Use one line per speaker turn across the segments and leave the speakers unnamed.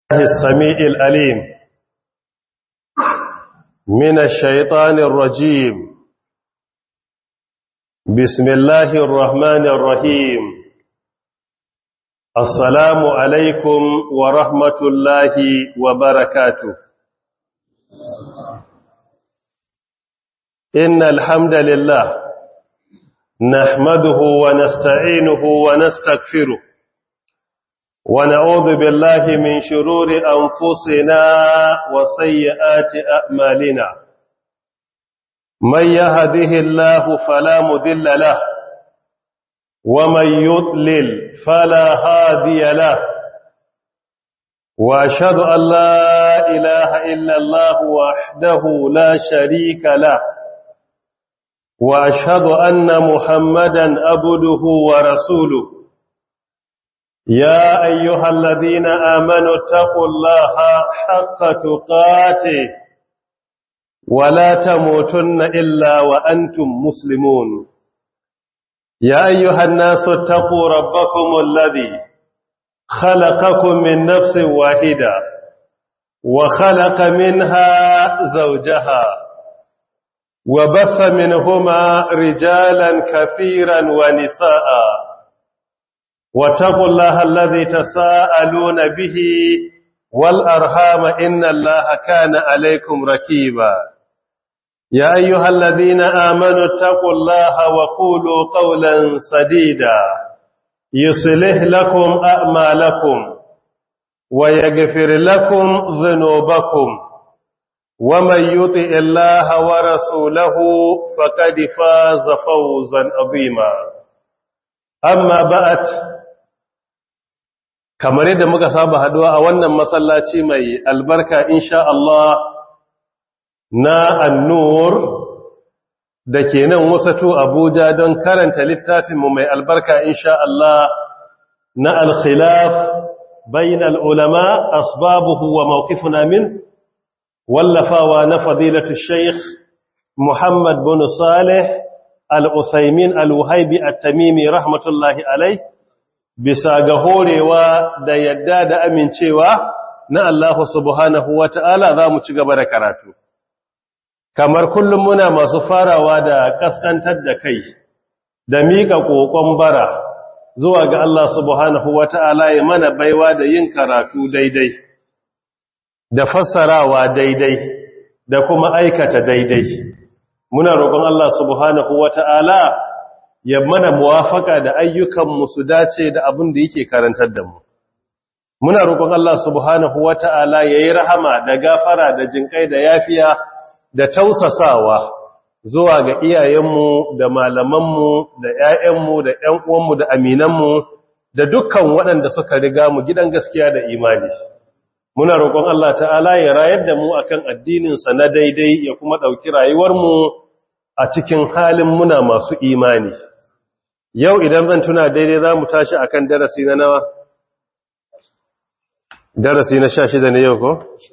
السميع الأليم من الشيطان الرجيم بسم الله الرحمن الرحيم السلام عليكم ورحمة الله وبركاته إن الحمد لله نحمده ونستعينه ونستغفره ونعوذ بالله من شرور أنفسنا وسيئات أعمالنا من يهده الله فلا مذل له ومن يضلل فلا هادي له وأشهد أن لا إله إلا الله وحده لا شريك له وأشهد أن محمدا أبده ورسوله يا أيها الذين آمنوا اتقوا الله حق تقاته ولا تموتن إلا وأنتم مسلمون يا أيها الناس اتقوا ربكم الذي خلقكم من نفس واحدة وخلق منها زوجها وبث منهما رجالا كثيرا ونساء واتقوا الله الذي تساءلون به والأرحام إن الله كان عليكم ركيبا يا أيها الذين آمنوا اتقوا الله وقولوا قولا سديدا يصلح لكم أعمالكم ويغفر لكم ذنوبكم ومن يطع الله ورسوله فقد فاز فوزا عظيما أما بعد kamar yadda muka saba haduwa a wannan masallaci mai albarka insha Allah na annur da ke nan wasatu Abuja don karanta littafinmu mai albarka insha Allah na al-khilaf bayin al-ulama asbabuhu wa mawqifuna min wallafawa na fadilatu Sheikh Muhammad bin Saleh al-Uthaymin al-Wahibi at-Tamimi rahmatullahi alayh bisa ga horewa da yadda da amincewa na Allah subhanahu wa ta'ala za mu ci gaba da karatu. Kamar kullum muna masu farawa da ƙasƙantar da kai, da miƙa ƙoƙon bara zuwa ga Allah subhanahu wa ta'ala ya mana baiwa da yin karatu daidai, da fassarawa daidai, da kuma aikata daidai. Muna roƙon Allah subhanahu wa ta'ala ya mana muwafaka da ayyukanmu su dace da abin da yake karantar da mu muna roƙon Allah subhanahu wata'ala yayi rahama da gafara da jinkai da yafiya da tausasawa zuwa ga iyayenmu da malamanmu da ƴaƴanmu da ƴan uwanmu da aminanmu da dukkan waɗanda suka riga mu gidan gaskiya da imani muna roƙon Allah ta'ala ya rayar da mu akan addinin sa na daidai ya kuma ɗauki rayuwarmu a cikin halin muna masu imani yau idan zan tuna daidai za mu tashi a kan darasi na nawa darasi na sha shida ne yau ko?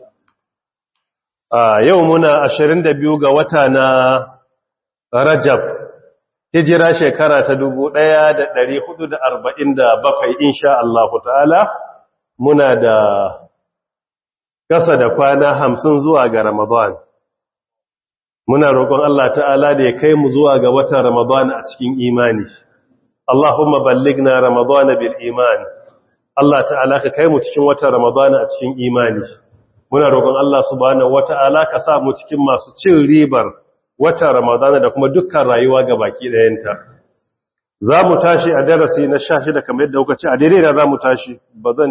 a yau muna ashirin da biyu ga wata na rajab hijira shekara ta dubu ɗaya da ɗari hudu da arba'in da bakwai insha Allah ta'ala muna da ƙasa da kwana hamsin zuwa ga ramadan muna roƙon Allah ta'ala da ya kai mu zuwa ga watan ramadan a cikin imani Allahumma balligna Ramadana bil iman Allah ta'ala ka kai mu cikin watan Ramadana a cikin imani muna roƙon Allah subhanahu wata'ala ka sa mu cikin masu cin ribar watan Ramadana da kuma dukkan rayuwa ga baki ɗayanta za mu tashi a darasi na 16 kamar yadda kuka ce a daidai da za mu tashi bazan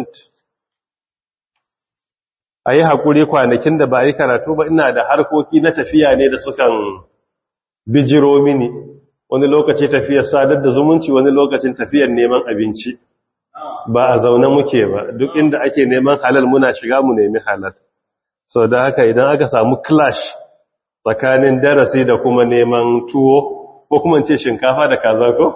a yi haƙuri kwanakin da ba a yi karatu ba ina da harkoki na tafiya ne da sukan bijiro mini wani lokaci tafiyar sadar da zumunci wani lokacin tafiyar neman abinci ba a zaune muke ba duk inda ake neman halal muna shiga mu nemi halal so da haka idan aka samu clash tsakanin darasi da kuma neman tuwo ko kuma ce shinkafa da kaza ko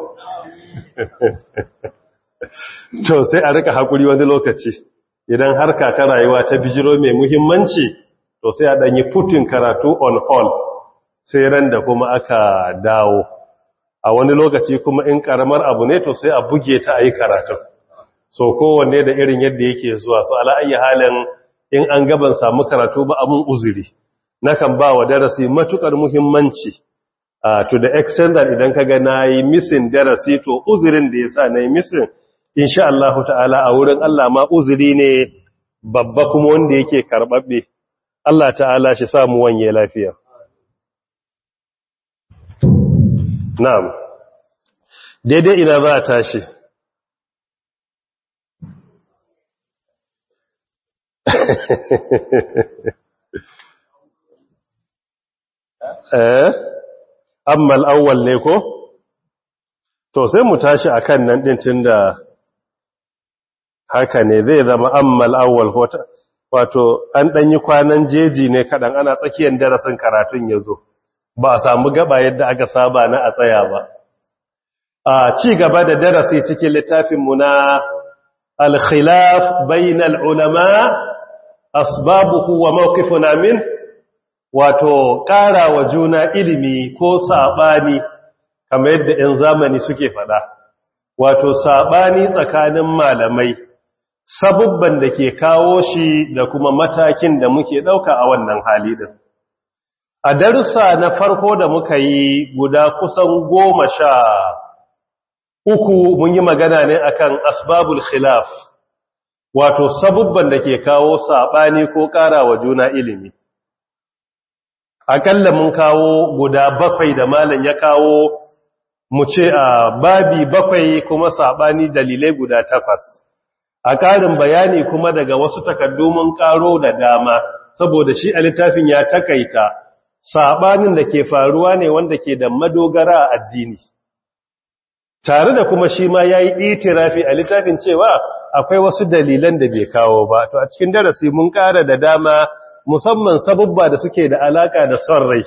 to sai a rika hakuri wani lokaci idan harka ta rayuwa ta bijiro mai muhimmanci to sai a danyi putin karatu on hold sai ran da kuma aka dawo a wani lokaci kuma in karamar abu ne to sai a buge ta a yi karatun so kowanne da irin yadda yake zuwa so ala ayi halin in an gaban samu karatu ba amun uzuri nakan ba wa darasi matukar muhimmanci uh, to the extent that idan kaga nayi missing darasi to uzurin da yasa nayi missing insha Allah ta'ala a wurin Allah ma uzuri ne babba kuma wanda yake karbabbe Allah ta'ala shi samu wanye lafiya na'am daidai ina za a tashi eh amma al'awwal ne ko to sai mu tashi akan nan din tunda haka ne zai zama amma al'awwal ko wato an dan yi kwanan jeji ne kadan ana tsakiyar darasin karatun yazo ba a samu gaba yadda aka saba na a tsaya ba a ci gaba da darasi cikin littafin mu na al-khilaf bainal ulama asbabuhu wa mawqifuna min wato ƙara wa juna ilimi ko saɓani kamar yadda 'yan zamani suke faɗa wato saɓani tsakanin malamai sabubban da ke kawo shi da kuma matakin da muke ɗauka a wannan hali ɗin a darussa na farko da muka yi guda kusan goma sha uku mun yi magana ne akan asbabul khilaf wato sabubban da ke kawo saɓani ko ƙara wa juna ilimi akalla mun kawo guda bakwai da malam ya kawo mu ce a babi bakwai kuma sabani dalilai guda takwas a ƙarin bayani kuma daga wasu takardu mun ƙaro da dama saboda shi a littafin ya takaita sabanin da ke faruwa ne wanda ke da madogara a addini tare da kuma shi ma ya yi itirafi a littafin cewa akwai wasu dalilan da bai kawo ba to a cikin darasi mun ƙara da dama musamman sabubba da suke da alaka da son rai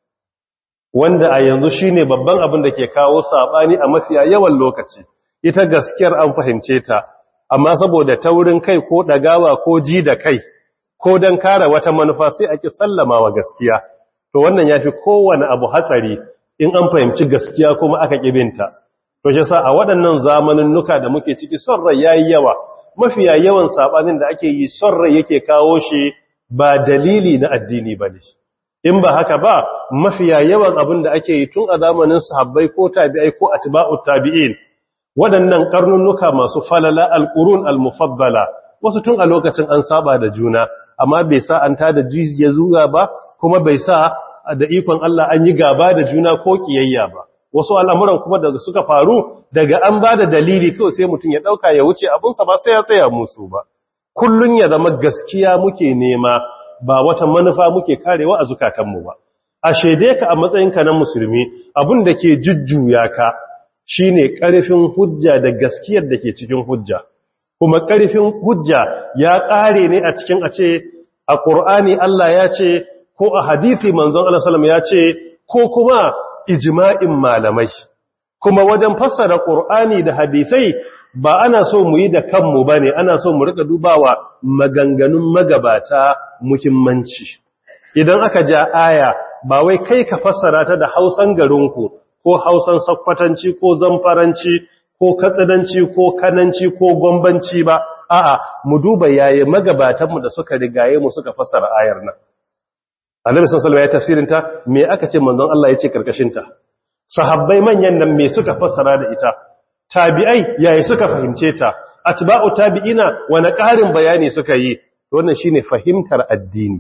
wanda a yanzu shine babban abin da ke kawo sabani a mafiya yawan lokaci ita gaskiyar an fahimce ta amma saboda taurin kai ko dagawa ko ji da kai ko dan kare wata manufa sai ake sallama wa gaskiya to wannan yafi kowane abu hatsari in an fahimci gaskiya kuma aka kibinta to shi sa a waɗannan zamanin nuka da muke ciki son rai yayi yawa mafiya yawan sabanin da ake yi son rai yake kawo shi ba dalili na addini ba ne in ba haka ba mafiya yawan abin da ake yi tun a zamanin sahabbai ko tabi'ai ko atba'ut tabi'in waɗannan karnunnuka masu falala alqurun almufaddala wasu tun a lokacin an saba da juna amma bai sa an tada jijiya zuwa ba kuma bai sa da ikon Allah an yi gaba da juna ko kiyayya ba wasu al'amuran kuma da suka faru daga an ba da dalili kawai sai mutum ya ɗauka ya wuce abinsa ba sai ya tsaya musu ba kullun ya zama gaskiya muke nema ba wata manufa muke karewa a zukatanmu ba a shaide ka a matsayinka na musulmi abin da ke jujjuya ka shine ƙarfin hujja da gaskiyar da ke cikin hujja kuma ƙarfin hujja ya ƙare ne a cikin a ce a ƙur'ani Allah ya ce ko a hadisi manzon Allah sallam ya ce ko kuma ijma'in malamai kuma wajen fassara ƙur'ani da hadisai ba ana so mu yi da kanmu ba ne ana so mu rika dubawa maganganun magabata muhimmanci idan aka ja aya ba wai kai ka fassara ta da hausan garinku ko hausan sakkwatanci ko zamfaranci ko katsidanci ko kananci ko gombanci ba a'a mu duba yayi magabatanmu da suka rigaye mu suka fassara ayar nan annabi sallallahu alaihi wasallam ya tafsirinta me aka ce manzon Allah ya ce karkashin ta sahabbai manyan nan me suka fassara da ita tabi'ai yayi suka fahimce ta atba'u tabi'ina wani ƙarin bayani suka yi wannan shine fahimtar addini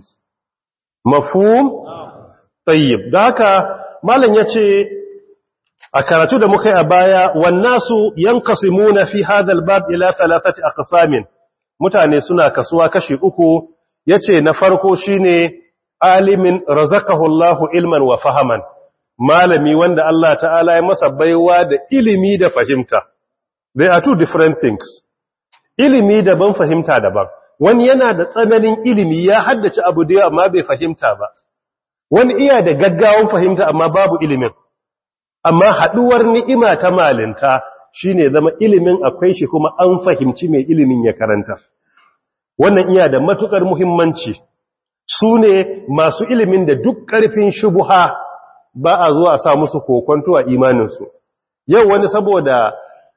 mafhum tayyib da haka malam yace a karatu da muka yi a baya wannasu yanqasimuna fi hadha albab ila thalathati aqsamin mutane suna kasuwa kashi uku yace na farko shine alimin razaqahu Allahu ilman wa fahaman malami wanda Allah ta'ala ya masa baiwa da ilimi da fahimta they are two different things ilimi daban fahimta daban wani yana da tsananin ilimi ya haddace abu da amma bai fahimta ba wani iya da gaggawan fahimta amma babu ilimin amma haduwar ni'ima ta malinta shine zama ilimin akwai shi kuma an fahimci mai ilimin ya karanta wannan iya da matukar muhimmanci su ne masu ilimin da duk ƙarfin shubuha ba a zuwa sa musu kokonto a imaninsu yau wani saboda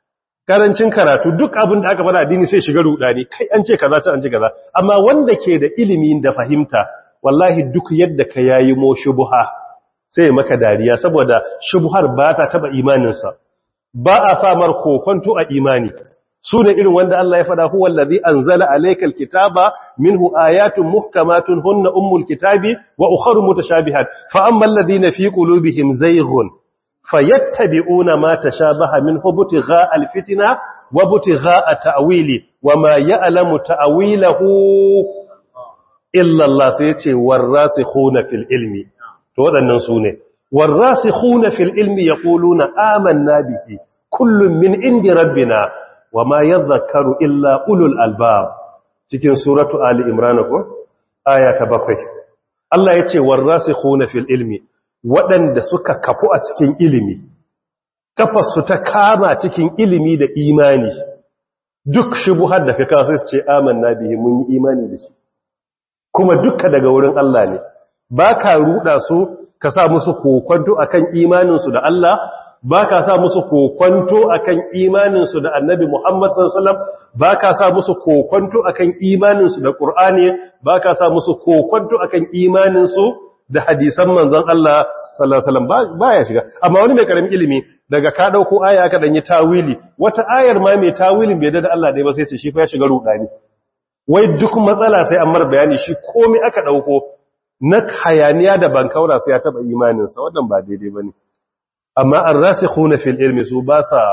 karancin karatu duk abin da aka fara addini sai shiga rudani kai an ce kaza ce an ce kaza amma wanda ke da ilimi da fahimta wallahi duk yadda ka yayi mo shubha sai maka dariya saboda shubhar ba ta taba imaninsa ba a samar kokonto a imani su ne irin wanda Allah ya faɗa huwa allazi anzala alaykal kitaba minhu ayatun muhkamatun hunna ummul kitabi wa ukharu mutashabihat fa ammal ladina fi qulubihim zayghun fayattabi'una ma tashabaha minhu butigha alfitna wa butigha ta'wili wa ma ya'lamu ta'wilahu illa Allah sai yace warasikhuna fil ilmi to wadannan su ne warasikhuna fil ilmi yaquluna amanna bihi kullun min indi rabbina wa ma yadhakkaru illa ulul albab cikin suratu ali imran ko aya ta bakwai Allah yace warasikhuna fil ilmi waɗanda suka kafu a cikin ilimi kafarsu ta kama cikin ilimi da imani duk shubuhar da ka kawo sai su ce amanna bihi mun yi imani da shi kuma dukka daga wurin Allah ne ba ka ruɗa su ka sa musu kokwanto akan imaninsu da Allah ba ka sa musu kokwanto akan imaninsu da annabi Muhammad sallallahu ba ka sa musu kokwanto akan imaninsu da Qur'ani ba ka sa musu kokwanto akan imaninsu da hadisan manzon Allah sallallahu alaihi wasallam baya shiga amma wani mai karamin ilimi daga ka dauko aya aka danyi tawili wata ayar ma mai tawilin bai da Allah dai ba sai ce shi fa ya shiga rudani wai duk matsala sai an mar bayani shi komai aka dauko na hayaniya da bankaura sai ya taba imanin sa wannan ba daidai bane amma ar-rasikhuna fil ilmi su ba sa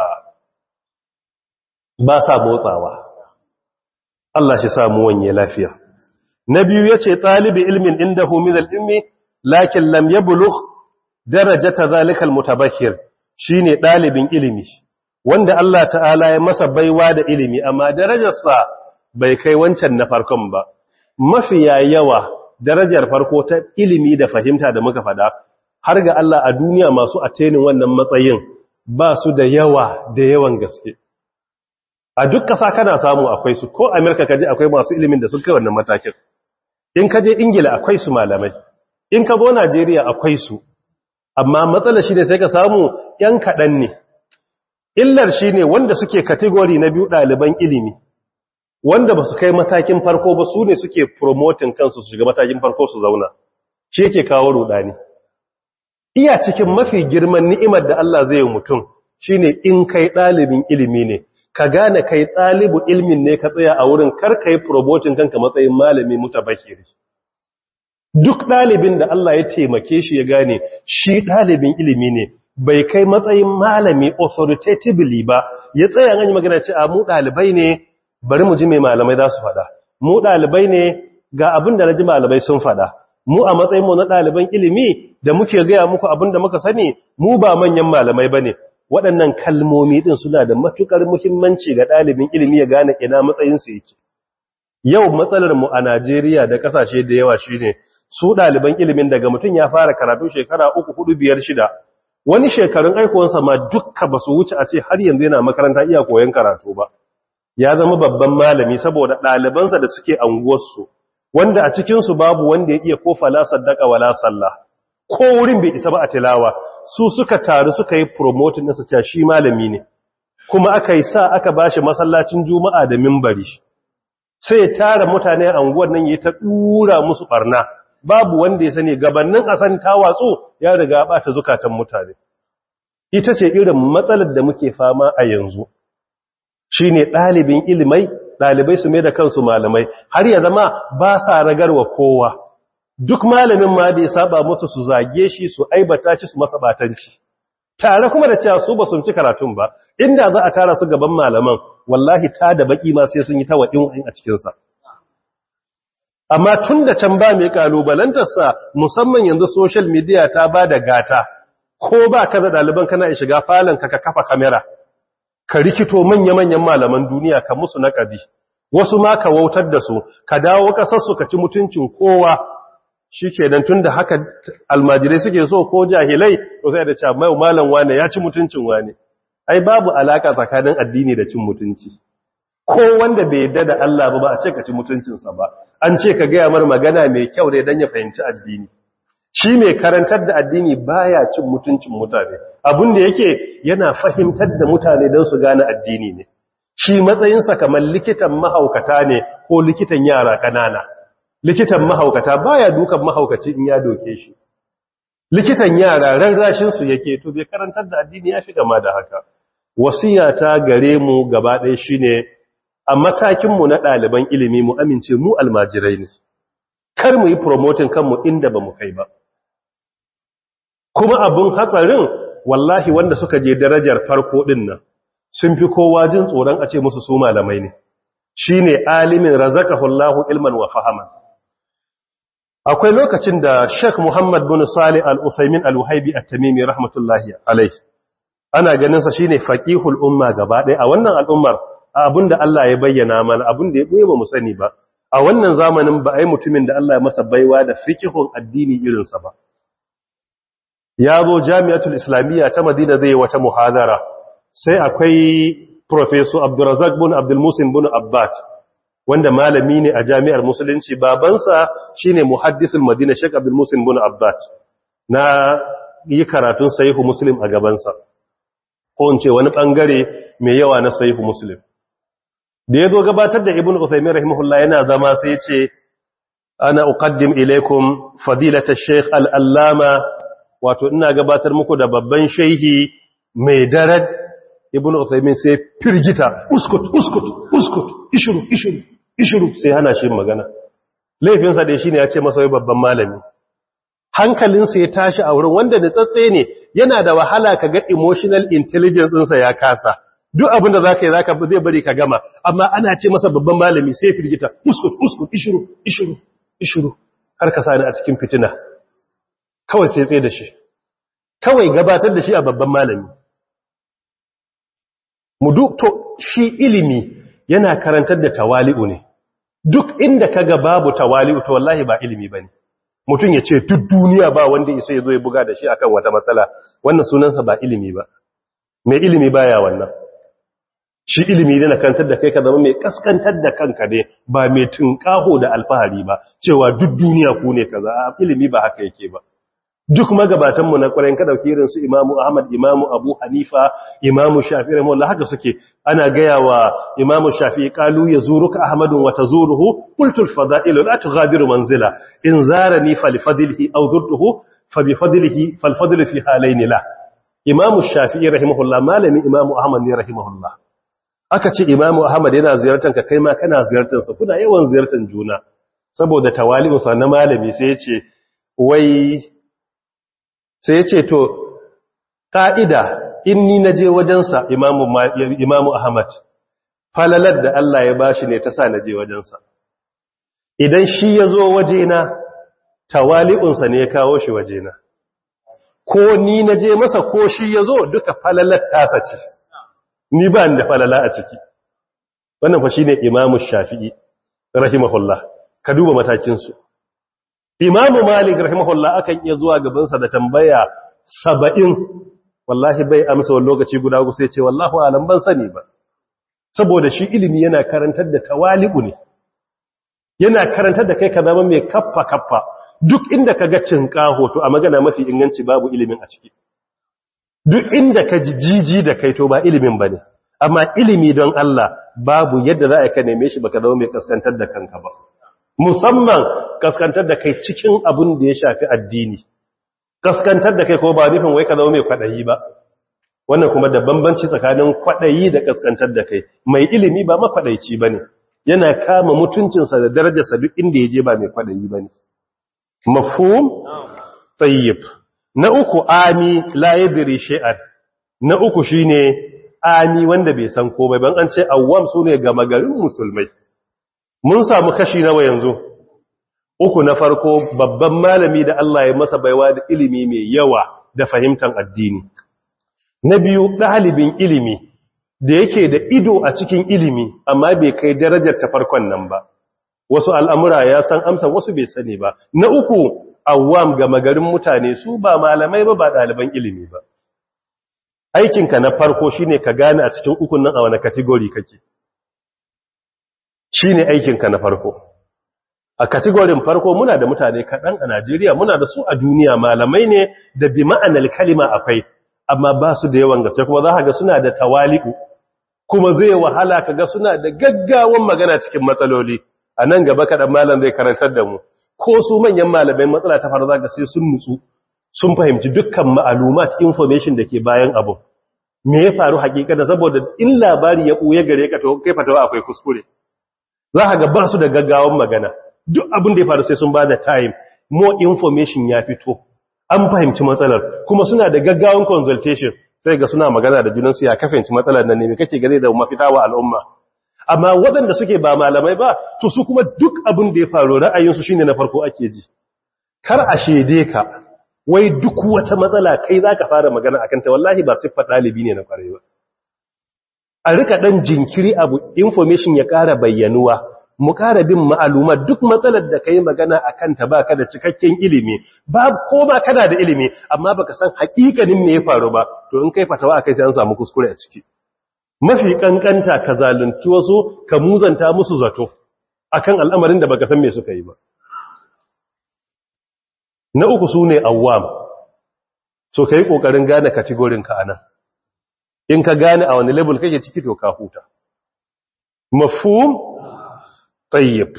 ba sa motsawa Allah shi samu wanye lafiya na biyu yace talibi ilmin indahu min al-ilmi lakin lam yablugh darajata zalika al-mutabashshir shine dalibin ilimi wanda Allah ta'ala ya masa baiwa da ilimi amma darajarsa bai kai wancan na farkon ba mafiya yawa darajar farko ta ilimi da fahimta da muka fada har ga Allah a duniya masu atenin wannan matsayin ba su da yawa da yawan gaske a duk ƙasa kana samu akwai su ko Amerika kaje akwai masu ilimin da suka wannan matakin in kaje Ingila akwai su malamai in ka zo Najeriya akwai su amma matsalar shi ne sai ka samu ‘yan kaɗan ne illar shi ne wanda suke kategori na biyu ɗaliban ilimi wanda ba su kai matakin farko ba su ne suke promoting kansu su shiga matakin farko su zauna shi yake kawo rudani iya cikin mafi girman ni'imar da Allah zai yi mutum shine in kai ɗalibin ilimi ne ka gane kai ɗalibu ilmin ne ka tsaya a wurin kar ka yi promoting kanka matsayin malami mutabashiri duk ɗalibin da Allah ya taimake shi ya gane shi ɗalibin ilimi ne bai kai matsayin malami authoritatively ba ya tsaya an yi magana ce a mu ɗalibai ne bari mu ji mai malamai za su faɗa mu ɗalibai ne ga abin da na ji malamai sun faɗa mu a matsayinmu na ɗaliban ilimi da muke gaya muku abin da muka sani mu ba manyan malamai ba ne waɗannan kalmomi ɗin suna da matuƙar muhimmanci ga ɗalibin ilimi ya gane ina matsayinsu yake yau matsalar mu a Najeriya da ƙasashe da yawa shine su ɗaliban ilimin daga mutum ya fara karatu shekara uku hudu biyar shida wani shekarun aikowansa ma dukka ba su wuce a ce har yanzu yana makaranta iya koyon karatu ba ya zama babban malami saboda ɗalibansa da suke anguwarsu wanda a cikinsu babu wanda ya iya ko fala saddaka wala sallah ko wurin bai isa ba a tilawa su suka taru suka yi promoting ɗinsa cewa shi malami ne kuma aka yi sa aka bashi masallacin juma'a da mimbari sai ya tara mutane a anguwar nan ya ta ɗura musu ɓarna babu wanda ya sani gabanin a san ta watsu ya riga ɓata zukatan mutane ita ce irin matsalar da muke fama a yanzu shi ne ɗalibin ilimai ɗalibai su mai da kansu malamai har ya zama ba sa ragarwa kowa duk malamin ma da ya saba musu su zage shi su aibata shi su masa batanci tare kuma da cewa su ba sun ci karatun ba inda za a tara su gaban malaman wallahi ta da baki ma sai sun yi ta waɗin a cikinsa amma tun da can ba mai kalubalantarsa musamman yanzu social media ta ba da gata ko ba ka da ɗaliban kana shiga falon ka ka kafa kamera ka rikito manya-manyan malaman duniya ka musu naƙadi wasu ma ka wautar da su ka dawo ƙasarsu ka ci mutuncin kowa shi ke don tun da haka almajirai suke so ko jahilai to sai da cewa mai malam wane ya ci mutuncin wane ai babu alaka tsakanin addini da cin mutunci ko wanda bai yadda da Allah ba ba a ce ka ci mutuncinsa ba an ce ka gaya mar magana mai kyau dai don ya fahimci addini shi mai karantar da addini baya cin mutuncin mutane abin da yake yana fahimtar da mutane don su gane addini ne shi matsayinsa kamar likitan mahaukata ne ko likitan yara kanana likitan mahaukata baya dukan mahaukaci in ya doke shi likitan yara rarrashin su yake to bai karantar da addini ya fi gama da haka wasiyata gare mu gaba ɗaya shine a matakin mu na ɗaliban ilimi mu amince mu almajirai ne kar mu yi promoting kanmu inda ba mu kai ba kuma abun hatsarin wallahi wanda suka je darajar farko din nan sun fi kowa jin tsoron a ce musu su malamai ne shine alimin razaqahullahu ilman wa fahaman akwai lokacin da Sheikh Muhammad bin Salih Al-Utsaimin Al-Wahibi At-Tamimi rahmatullahi alayhi ana ganin sa shine faqihul umma gaba ɗaya a wannan al'ummar abinda Allah ya bayyana mana abinda ya boye ba mu sani ba a wannan zamanin ba ai mutumin da Allah ya masa baiwa da fiqhun addini irin sa ba ya zo Jami'atul Islamiyya ta Madina zai wata muhadara sai akwai Professor Abdurrazzaq bin Abdul Musin bin Abbad wanda malami ne a jami'ar musulunci babansa shine muhaddisul Madina Sheikh Abdul Musin bin Abbad na yi karatun sahihu Muslim a gabansa ko in ce wani bangare mai yawa na sahihu Muslim da yazo gabatar da Ibn Uthaymeen rahimahullah yana zama sai ya ce ana uqaddim ilaykum fadilata Sheikh al-Allama wato ina gabatar muku da babban shehi mai daraj ibn Uthaymin sai firgita uskut uskut uskut ishuru ishuru ishuru sai hana shi magana laifinsa da shine ya ce masa wai babban malami hankalinsa ya tashi a wurin wanda da tsatse ne yana da wahala ka ga emotional intelligence ɗinsa ya kasa duk abin da zaka yi zaka zai bari ka gama amma ana ce masa babban malami sai firgita uskut uskut ishuru ishuru ishuru har ka sani a cikin fitina kawai sai tsaye da shi kawai gabatar da shi a babban malami mu duk to shi ilimi yana karantar da tawali'u ne duk inda kaga babu tawali'u to wallahi ba ilimi bane mutum ya ce duk duniya ba wanda isa ya zo ya buga da shi akan wata matsala wannan sunansa ba ilimi ba mai ilimi baya wannan shi ilimi ne na karantar da kai ka zama mai kaskantar da kanka ne ba mai tunƙaho da alfahari ba cewa duk duniya ku ne kaza ilimi ba haka yake ba duk magabatanmu na ƙwarai ka ɗauki irin su imamu ahmad imamu abu hanifa imamu shafi rahimahullah haka suke ana gaya wa imamu shafi ƙalu ya zuruka ahmadun wata zuruhu kultul fada'ilu la tughadiru manzila in zarani fa li fadlihi aw zurtuhu fa bi fadlihi fal fadlu fi halayn la imamu shafi rahimahullah malami imamu ahmad ne rahimahullah aka ce imamu ahmad yana ziyartar ka kai ma kana ziyartar sa kuna yawan ziyartar juna saboda tawali'u sa na malami sai ya ce wai sai ya ce to ƙa'ida in ni na je wajensa imamu ahmad falalar da Allah ya bashi ne ta sa na je wajensa idan shi ya zo wajena tawali'unsa ne ya kawo shi wajena ko ni na je masa ko shi ya zo duka falalar tasa ce ni ba da falala a ciki wannan fa shi ne imamu shafi'i rahimahullah ka duba matakinsu imamu malik rahimahullah akan iya zuwa gabansa da tambaya saba'in wallahi bai amsa wani lokaci guda ku sai ce wallahu alam ban sani ba saboda shi ilimi yana karantar da tawali'u ne yana karantar da kai ka zama mai kaffa kaffa duk inda ka ga cinka hoto a magana mafi inganci babu ilimin a ciki duk inda ka ji jiji da kai to ba ilimin ba ne amma ilimi don Allah babu yadda za a ka neme shi baka zama mai kaskantar da kanka ba musamman kaskantar da kai cikin abin da ya shafi addini kaskantar da kai ko ba nufin wai ka zama mai kwaɗayi ba wannan kuma da bambanci tsakanin kwaɗayi da kaskantar da kai mai ilimi ba makwaɗaici ba ne yana kama mutuncinsa da darajarsa duk inda ya je ba mai kwaɗayi ba ne mafhum tsayyib na uku ami la yadri shay'an na uku shine ami wanda bai san komai ban an ce awwam sune gama garin musulmai mun samu kashi nawa yanzu uku na farko babban malami da Allah ya masa baiwa da ilimi mai yawa da fahimtar addini na biyu ɗalibin ilimi da yake da ido a cikin ilimi amma bai kai darajar ta farkon nan ba wasu al'amura ya san amsa wasu bai sani ba na uku awwam ga magarin mutane su ba malamai ba ba ɗaliban ilimi ba aikinka na farko shine ka gane a cikin ukun nan a wani kategori kake shi ne aikinka na farko a kategorin farko muna da mutane kaɗan a Najeriya muna da su a duniya malamai ne da bi ma'anar kalima akwai amma ba su da yawan gaske kuma za ka ga suna da tawali'u kuma zai wahala ka ga suna da gaggawan magana cikin matsaloli a nan gaba kaɗan malam zai karantar da mu ko su manyan malamai matsala ta faru za ga sai sun nutsu sun fahimci dukkan ma'alumat information da ke bayan abu me ya faru hakika da saboda in labari ya ɓuya gare ka to kai fatawa akwai kuskure za ka ga ba su da gaggawan magana duk abin da ya faru sai sun ba da time more information ya fito an fahimci matsalar kuma suna da gaggawan consultation sai ga suna magana da junansu ya kafanci matsalar nan ne mai kake gane da mafita wa al'umma amma waɗanda suke ba malamai ba to su kuma duk abin da ya faru ra'ayinsu shine na farko ake ji kar a shede ka wai duk wata matsala kai zaka fara magana akan ta wallahi ba siffar ɗalibi ne na kwarai ba a rika ɗan jinkiri abu information ya ƙara bayyanuwa mu ƙara bin ma'aluma duk matsalar da ka yi magana a kanta ba ka da cikakken ilimi ba ko ba kana da ilimi amma baka san haƙiƙanin me ya faru ba to in kai fatawa a kai sai an samu kuskure a ciki mafi ƙanƙanta ka zalunci wasu ka muzanta musu zato akan al'amarin da baka san me suka yi ba na uku su ne awwam so ka yi ƙoƙarin gane katigorinka a nan in ka gane a wani level kake ciki to ka huta mafhum tayyib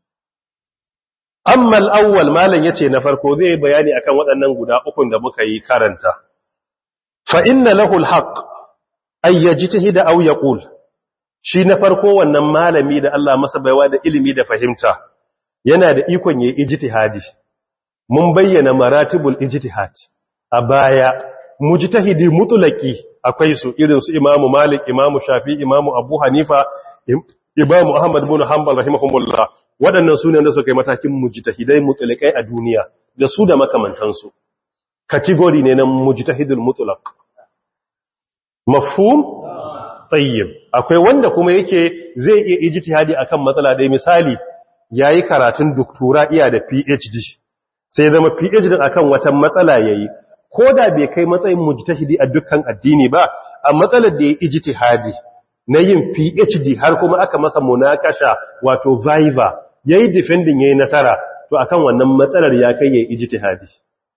amma al-awwal malan yace na farko zai bayani akan waɗannan guda ukun da muka yi karanta fa inna lahu al-haqq ay yajtahida aw yaqul shi na farko wannan malami da Allah masa baiwa da ilimi da fahimta yana da ikon yayi ijtihadi mun bayyana maratibul ijtihad a baya mujtahidi mutlaki akwai su irin su Imam Malik Imam Shafi Imam Abu Hanifa Imam Ahmad bin Hanbal rahimahumullah waɗannan sunan da suka yi matakin mujtahidai mutlakai a duniya da su da makamantansu category ne na mujtahidul mutlaq mafhum tayyib akwai wanda kuma yake zai iya ijtihadi akan matsala dai misali yayi karatun doktora iya da PhD sai zama PhD akan wata matsala yayi ko da bai kai matsayin mujtahidi a dukkan addini ba a matsalar da ya ijtihadi na yin PhD har kuma aka masa munakasha wato viva yayi defending yayi nasara to akan wannan matsalar ya kai yayi ijtihadi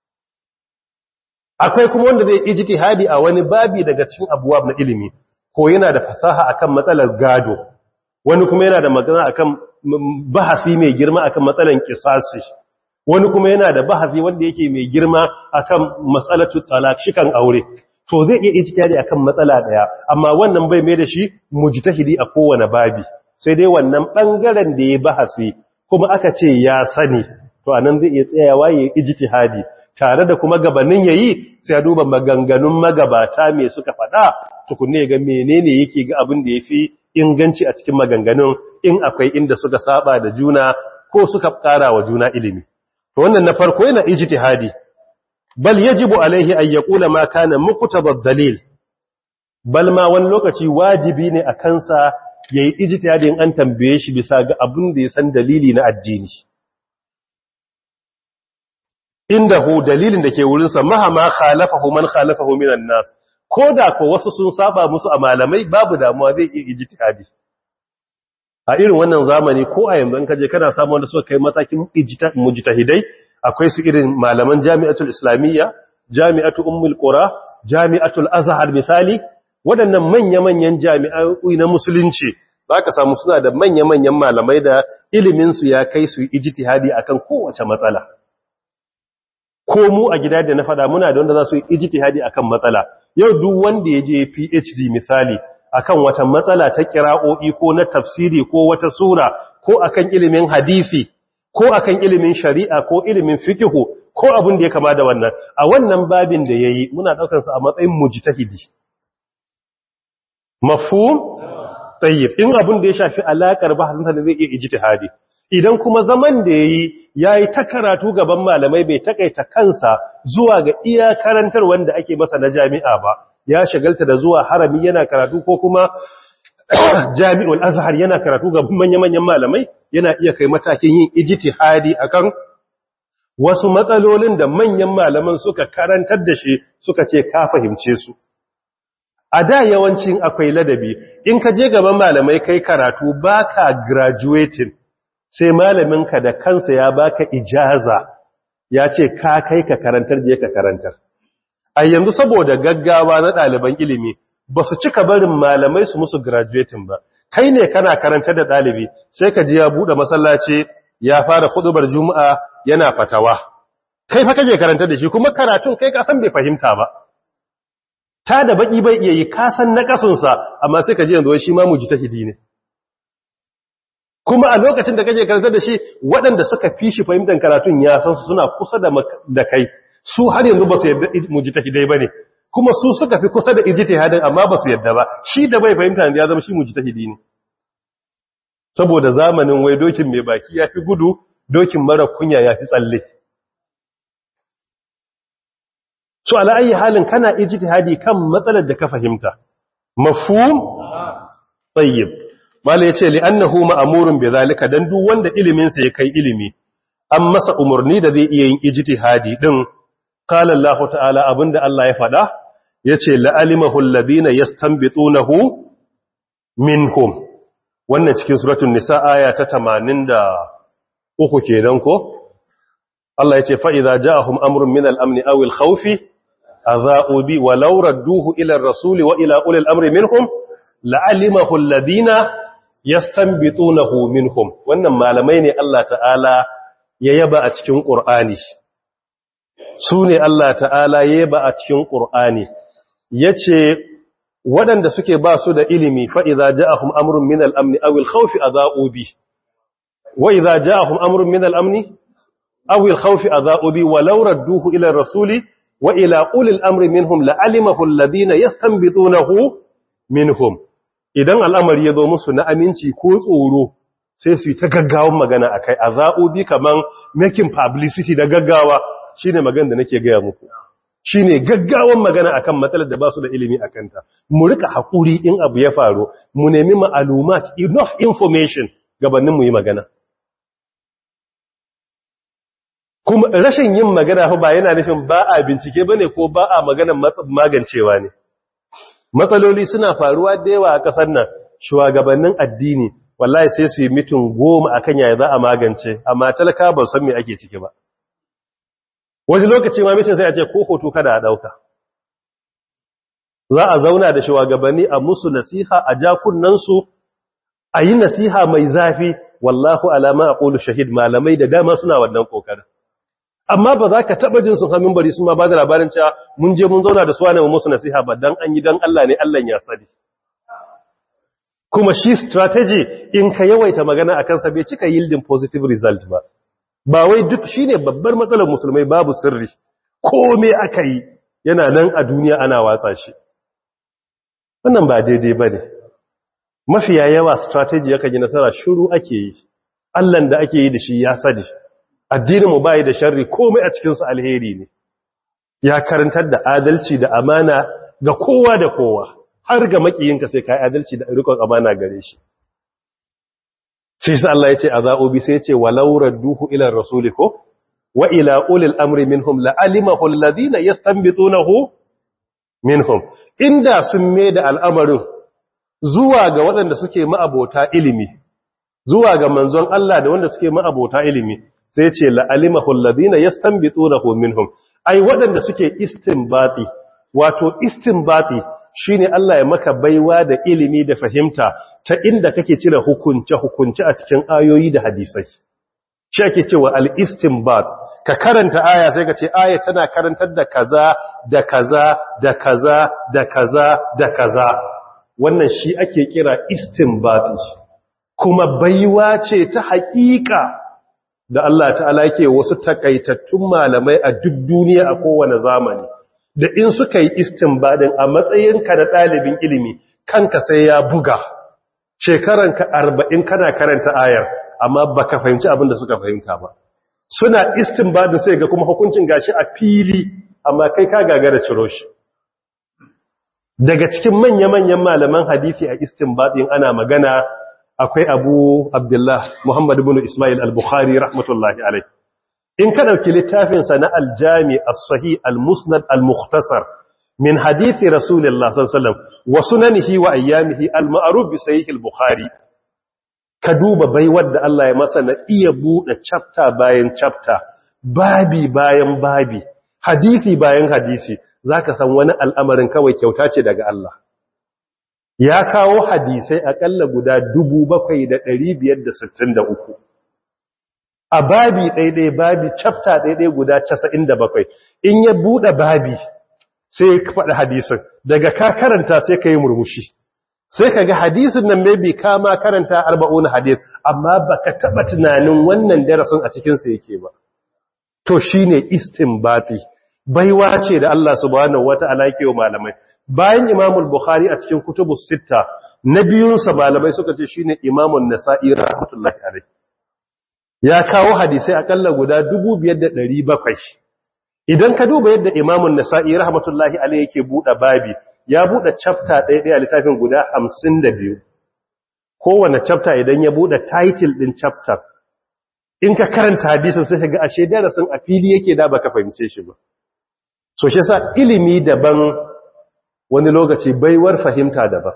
akwai kuma wanda zai ijtihadi a wani babi daga cikin abuwab na ilimi ko yana da fasaha akan matsalar gado wani kuma yana da magana akan bahasi mai girma akan matsalar qisasi wani kuma yana da bahasi wanda yake mai girma akan matsalatu talak shikan aure to zai iya ijtihadi akan matsala daya amma wannan bai mai da shi mujtahidi a kowane babi sai dai wannan bangaren da ya bahasi kuma aka ce ya sani to anan zai iya tsayawa ya ijtihadi tare da kuma gabanin yayi sai ya duba maganganun magabata me suka faɗa tukunne ga menene yake ga abin da yafi inganci a cikin maganganun in akwai inda suka saba da juna ko suka ƙara wa juna ilimi to wannan na farko yana ijtihadi bal yajibu alaihi an yaqula ma kana muqtada dalil bal ma wani lokaci wajibi ne a kansa yayi ijtihadin an tambaye shi bisa ga abin da ya san dalili na addini indahu dalilin da ke wurin sa mahama khalafahu man khalafahu minan nas koda ko wasu sun saba musu a malamai babu damuwa zai iya ijtihadi a irin wannan zamani ko a yanzu in kaje kana samu wanda suka kai matakin mujtahidai akwai su irin malaman jami'atul islamiyya jami'atu ummul qura jami'atul azhar misali waɗannan manya-manyan jami'ai na musulunci zaka samu suna da manya-manyan malamai da ilimin su ya kai su ijtihadi akan kowace matsala ko mu a gida da na faɗa muna da wanda za su yi ijtihadi akan matsala yau duk wanda ya je PhD misali akan wata matsala ta kira'o'i ko na tafsiri ko wata sura ko akan ilimin hadisi ko akan ilimin shari'a ko ilimin fikihu ko abin da ya kama da wannan a wannan babin da yayi muna daukar sa a matsayin mujtahidi mafhum tayyib in abin da ya shafi alakar bahasin sa zai iya ijtihadi idan kuma zaman da yayi yayi ta karatu gaban malamai bai takaita kansa zuwa ga iya karantar wanda ake masa na jami'a ba ya shagalta da zuwa harami yana karatu ko kuma jami'ul azhar yana karatu ga manya-manyan malamai yana iya kai matakin yin ijtihadi akan wasu matsalolin da manyan malaman suka karantar da shi suka ce ka fahimce su a da yawancin akwai ladabi in ka je gaban malamai kai karatu baka graduating sai malaminka da kansa ya baka ijaza ya ce ka kai ka karantar je ka karantar a yanzu saboda gaggawa na ɗaliban ilimi ba su cika barin malamai su musu graduating ba kai ne kana karantar da ɗalibi sai ka ji ya buɗe masallaci ya fara hudubar juma'a yana fatawa kai fa kaje karantar da shi kuma karatun kai ka san bai fahimta ba ta da baki bai iya yi ka san na kasunsa amma sai ka ji yanzu shi ma mujtahidi ne kuma a lokacin da kaje karantar da shi waɗanda suka fi shi fahimtar karatun ya san su suna kusa da kai su har yanzu ba su yadda mujtahidai bane kuma su suka fi kusa da ijtihadin amma ba su yadda ba shi da bai fahimta ya zama shi mujtahidi ne saboda zamanin wai dokin mai baki ya fi gudu dokin mara kunya ya fi tsalle so ala ayi halin kana ijtihadi kan matsalar da ka fahimta mafhum tayyib mala yace li annahu ma'murun bi zalika dan duk wanda ilimin sa ya kai ilimi an masa umurni da zai iya yin ijtihadi din qala Allah ta'ala abinda Allah ya fada yace la alimahu alladhina yastanbitunahu minhum wannan cikin suratul nisa aya ta 83 kenan ko Allah yace fa idza ja'ahum amrun min al-amni aw al-khawfi أذاؤوا بي ولو ردوه إلى الرسول وإلى أولي الأمر منهم لعلمه الذين يستنبطونه منهم wannan malamai ne Allah ta'ala ya yaba a cikin Qur'ani su ne Allah ta'ala ya yaba a cikin Qur'ani yace waɗanda suke ba su da ilimi fa idza ja'ahum amrun min al-amn aw al-khawf adha'u bi wa idza ja'ahum amrun min al-amn aw al-khawf adha'u bi walau radduhu ila ar-rasuli wa ila ulil amri minhum la'alimahu alladhina yastanbitunahu minhum idan al'amari ya zo musu na aminci ko tsoro sai su yi ta gaggawan magana akai azaubi kaman making publicity da gaggawa shine magana da nake gaya muku shine gaggawan magana akan matsalar da ba su da ilimi akan ta mu rika hakuri in abu ya faru mu nemi ma'lumat enough information gabanin mu yi magana kuma rashin yin magana fa ba yana nufin ba a bincike bane ko ba a magana magancewa ne matsaloli suna faruwa da yawa a kasar nan shugabannin addini wallahi sai su yi mitin goma akan yaya za a magance amma talaka ba san me ake ciki ba wani lokaci ma mitin sai a ce ko hoto kada a dauka za a zauna da shugabanni a musu nasiha a jakunansu a yi nasiha mai zafi wallahu alama aqulu shahid malamai da dama suna wannan kokarin amma ba za ka taɓa jin sun hamin bari sun ma ba da labarin cewa mun je mun zauna da su wane musu nasiha ba don an yi don Allah ne Allah ya sani kuma shi strategy in ka yawaita magana a kansa bai cika yielding positive result ba ba wai duk shi ne babbar matsalar musulmai babu sirri kome aka yi yana nan a duniya ana watsa shi wannan ba daidai ba ne mafiya yawa strategy yakan yi nasara shuru ake yi Allahn da ake yi da shi ya sani addininmu bai da sharri komai a cikinsu alheri ne ya karantar da adalci da amana ga kowa da kowa har ga makiyinka sai ka yi adalci da rikon amana gare shi sai sai Allah ya ce a za'obi sai ya ce walau radduhu ila rasuli ko wa ila ulil amri minhum la'alimahu alladhina yastanbitunahu minhum inda sun me da al'amarin zuwa ga waɗanda suke ma'abota ilimi zuwa ga manzon Allah da wanda suke ma'abota ilimi sai ce la'alimahu alladhina yastanbitunahu minhum ai waɗanda suke istinbati wato istinbati shine Allah ya maka baiwa da ilimi da fahimta ta inda kake cire hukunce hukunce a cikin ayoyi da hadisai shi ake cewa al-istinbat ka karanta aya sai ka ce aya tana karantar da kaza da kaza da kaza da kaza da kaza wannan shi ake kira istinbati kuma baiwa ce ta haƙiƙa da Allah ta'ala yake wasu takaitattun malamai a duk duniya a kowane zamani da in suka yi istinbadin a matsayinka da ɗalibin ilimi kanka sai ya buga shekaranka arba'in kana karanta ayar amma baka fahimci abin da suka fahimta ba suna istinbadin sai ga kuma hukuncin gashi a fili amma kai ka gagara ciro shi daga cikin manya-manyan malaman hadisi a istinbadin ana magana akwai abu abdullah muhammad ibn ismail al-bukhari rahmatullahi alai in ka ɗauki littafinsa na aljami as-sahih al-musnad al-mukhtasar min hadithi rasulullah sallallahu alaihi wasallam wa sunanihi wa ayyamihi al-ma'ruf bi sahih al-bukhari ka duba baiwar da Allah ya masa na iya buɗe chapter bayan chapter babi bayan babi hadisi bayan hadisi zaka san wani al'amarin kawai kyauta ce daga Allah ya kawo hadisai akalla guda 7563 a babi ɗaiɗai babi chapter ɗaiɗai guda 97 in ya buɗe babi sai ka faɗi hadisin daga ka karanta sai ka yi murmushi sai ka ga hadisin nan maybe ka ma karanta arba'un hadis amma baka taɓa tunanin wannan darasin a cikinsa yake ba to shine istinbati baiwa ce da Allah subhanahu wata'ala yake wa malamai bayan Imam bukhari a cikin kutubus sitta na biyunsa malamai suka ce shine Imam an-Nasa'i rahmatullahi alayh ya kawo hadisai akalla guda 5700 idan ka duba yadda Imam an-Nasa'i rahmatullahi alayh yake buɗe babi ya buɗe chapter ɗaya ɗaya a littafin guda 52 kowane chapter idan ya buɗe title ɗin chapter in ka karanta hadisin sai ka ga ashe darasin a fili yake da baka fahimce shi ba so shi yasa ilimi daban wani lokaci baiwar fahimta daban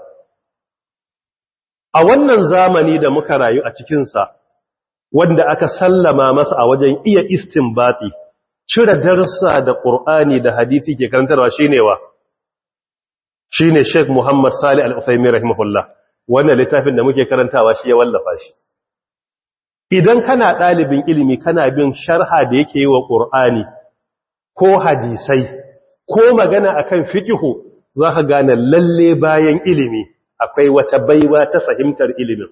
a wannan zamani da muka rayu a cikinsa wanda aka sallama masa a wajen iya istinbati cire darsa da ƙur'ani da hadisi ke karantarwa shine wa shine Sheikh Muhammad Salih Al-Uthaymeen rahimahullah wannan littafin da muke karantawa shi ya wallafa shi idan kana ɗalibin ilimi kana bin sharha da yake yi wa ƙur'ani ko hadisai ko magana akan fikihu za ka gane lalle bayan ilimi akwai wata baiwa ta fahimtar ilimin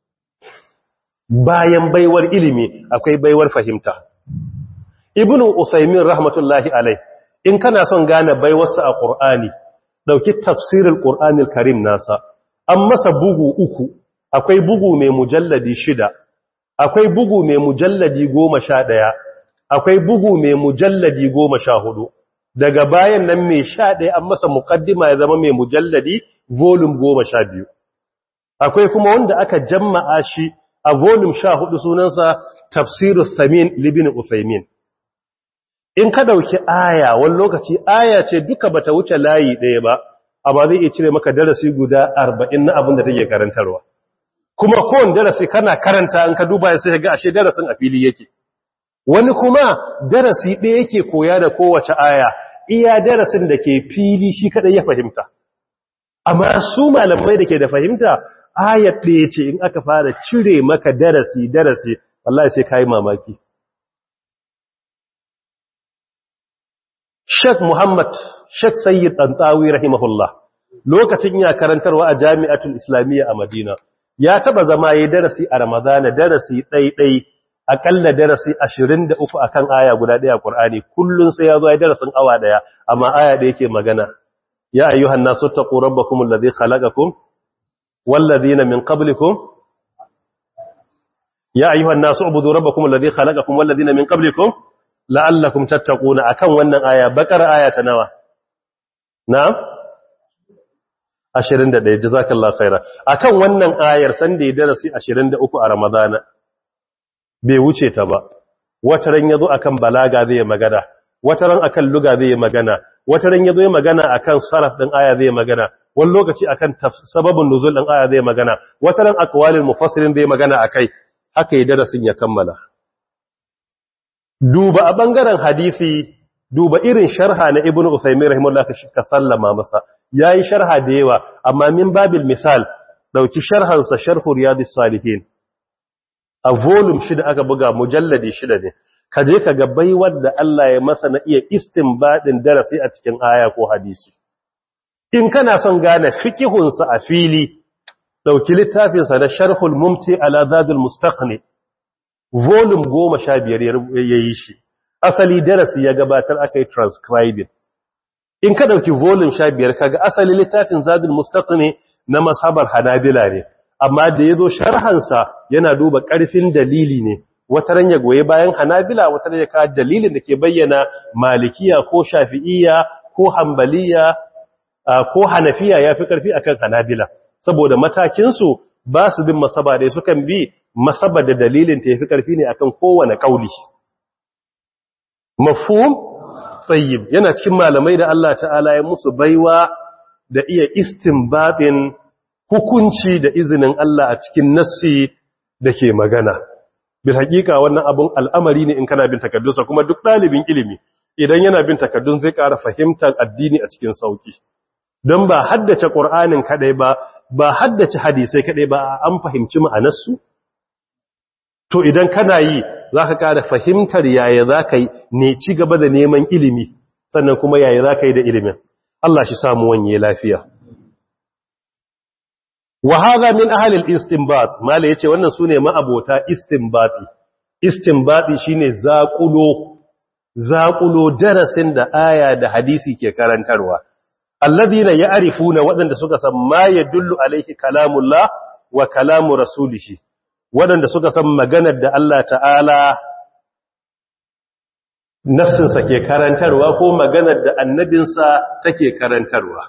bayan baiwar ilimi akwai baiwar fahimta ibnu usaimin rahmatullahi alai in kana son gane baiwarsa a ƙur'ani ɗauki tafsirin ƙur'anil karim nasa an masa bugu uku akwai bugu mai mujalladi shida akwai bugu mai mujalladi goma sha ɗaya akwai bugu mai mujalladi goma sha hudu daga bayan nan mai sha ɗaya an masa muƙaddima ya zama mai mujalladi volume goma sha biyu akwai kuma wanda aka jamma'a shi a volume sha hudu sunansa tafsiru samin libin usaimin in ka ɗauki aya wani lokaci aya ce duka bata wuce layi ɗaya ba amma zai iya cire maka darasi guda arba'in na abin da take karantarwa kuma kowane darasi kana karanta an ka duba sai ga ashe darasin a fili yake wani kuma darasi ɗaya yake koya da kowace aya iya darasin da ke fili shi kaɗai ya fahimta amma su malamai da ke da fahimta ayat ɗaya ce in aka fara cire maka darasi darasi wallahi sai kayi mamaki Sheikh Muhammad Sheikh Sayyid Tantawi rahimahullah lokacin ya karantarwa a Jami'atul Islamiyya a Madina ya taba zama yayin darasi a Ramadana darasi ɗaiɗai akalla darasi 23 akan aya guda ɗaya Qur'ani kullun sai ya zo ya darasin awa ɗaya amma aya da yake magana ya ayyuhan nasu taqu rabbakum alladhi khalaqakum wal ladina min qablikum ya ayyuhan nasu ubudu rabbakum alladhi khalaqakum wal ladina min qablikum la'allakum tattaquna akan wannan aya bakar aya ta nawa na'am 21 jazakallahu khaira akan wannan ayar san da ya darasi 23 a ramadana bai wuce ta ba wataran yazo akan balaga zai magana wataran akan luga zai magana wataran yazo ya magana akan saraf din aya zai magana wani lokaci akan sababin nuzul din aya zai magana wataran aqwalul mufassirin zai magana akai haka ya darasin ya kammala duba a ɓangaren hadisi duba irin sharha na ibn Usaimin rahimahullah ka sallama masa yayi sharha da yawa amma min babil misal dauki sharhansa sharhu riyadus salihin a volume shida aka buga mujalladi shida ne ka je ka ga baiwar da Allah ya masa na iya istinbadin darasi a cikin aya ko hadisi in kana son gane fikihunsa a fili dauki littafinsa na sharhul mumti ala zadul mustaqni volume goma sha biyar ya yi shi asali darasi ya gabatar aka yi transcribing in ka ɗauki volume sha biyar kaga asali littafin zadul mustaqni na mashabar hanabila ne amma da ya zo sharhansa yana duba ƙarfin dalili ne wata ran ya goyi bayan hanabila wata ran ya kawo dalilin da ke bayyana malikiya ko shafi'iya ko hambaliya ko hanafiya ya fi ƙarfi akan hanabila saboda matakinsu ba su bin masaba da sukan bi masaba da dalilin ta yafi karfi ne akan kowane kauli mafhum tayyib yana cikin malamai da Allah ta'ala ya musu baiwa da iya istinbabin hukunci da izinin Allah a cikin nassi da ke magana bil hakika wannan abun al'amari ne in kana bin takaddunsa kuma duk ɗalibin ilimi idan yana bin takaddun zai ƙara fahimtar addini a cikin sauki don ba haddace ƙur'anin kaɗai ba ba haddace hadisai kaɗai ba an fahimci ma'anarsu to idan kana yi za ka ƙara fahimtar yaya za ka yi ne ci gaba da neman ilimi sannan kuma yaya za ka yi da ilimin Allah shi samu wanye lafiya wa hadha min ahli al-istinbat mala yace wannan sune ma'abota istinbati istinbati shine zaqulo zaqulo darasin da aya da hadisi ke karantarwa alladhina ya'rifuna wadanda suka san ma yadullu alaihi kalamullah wa kalamu rasulihi wadanda suka san maganar da Allah ta'ala nafsinsa ke karantarwa ko maganar da annabinsa take karantarwa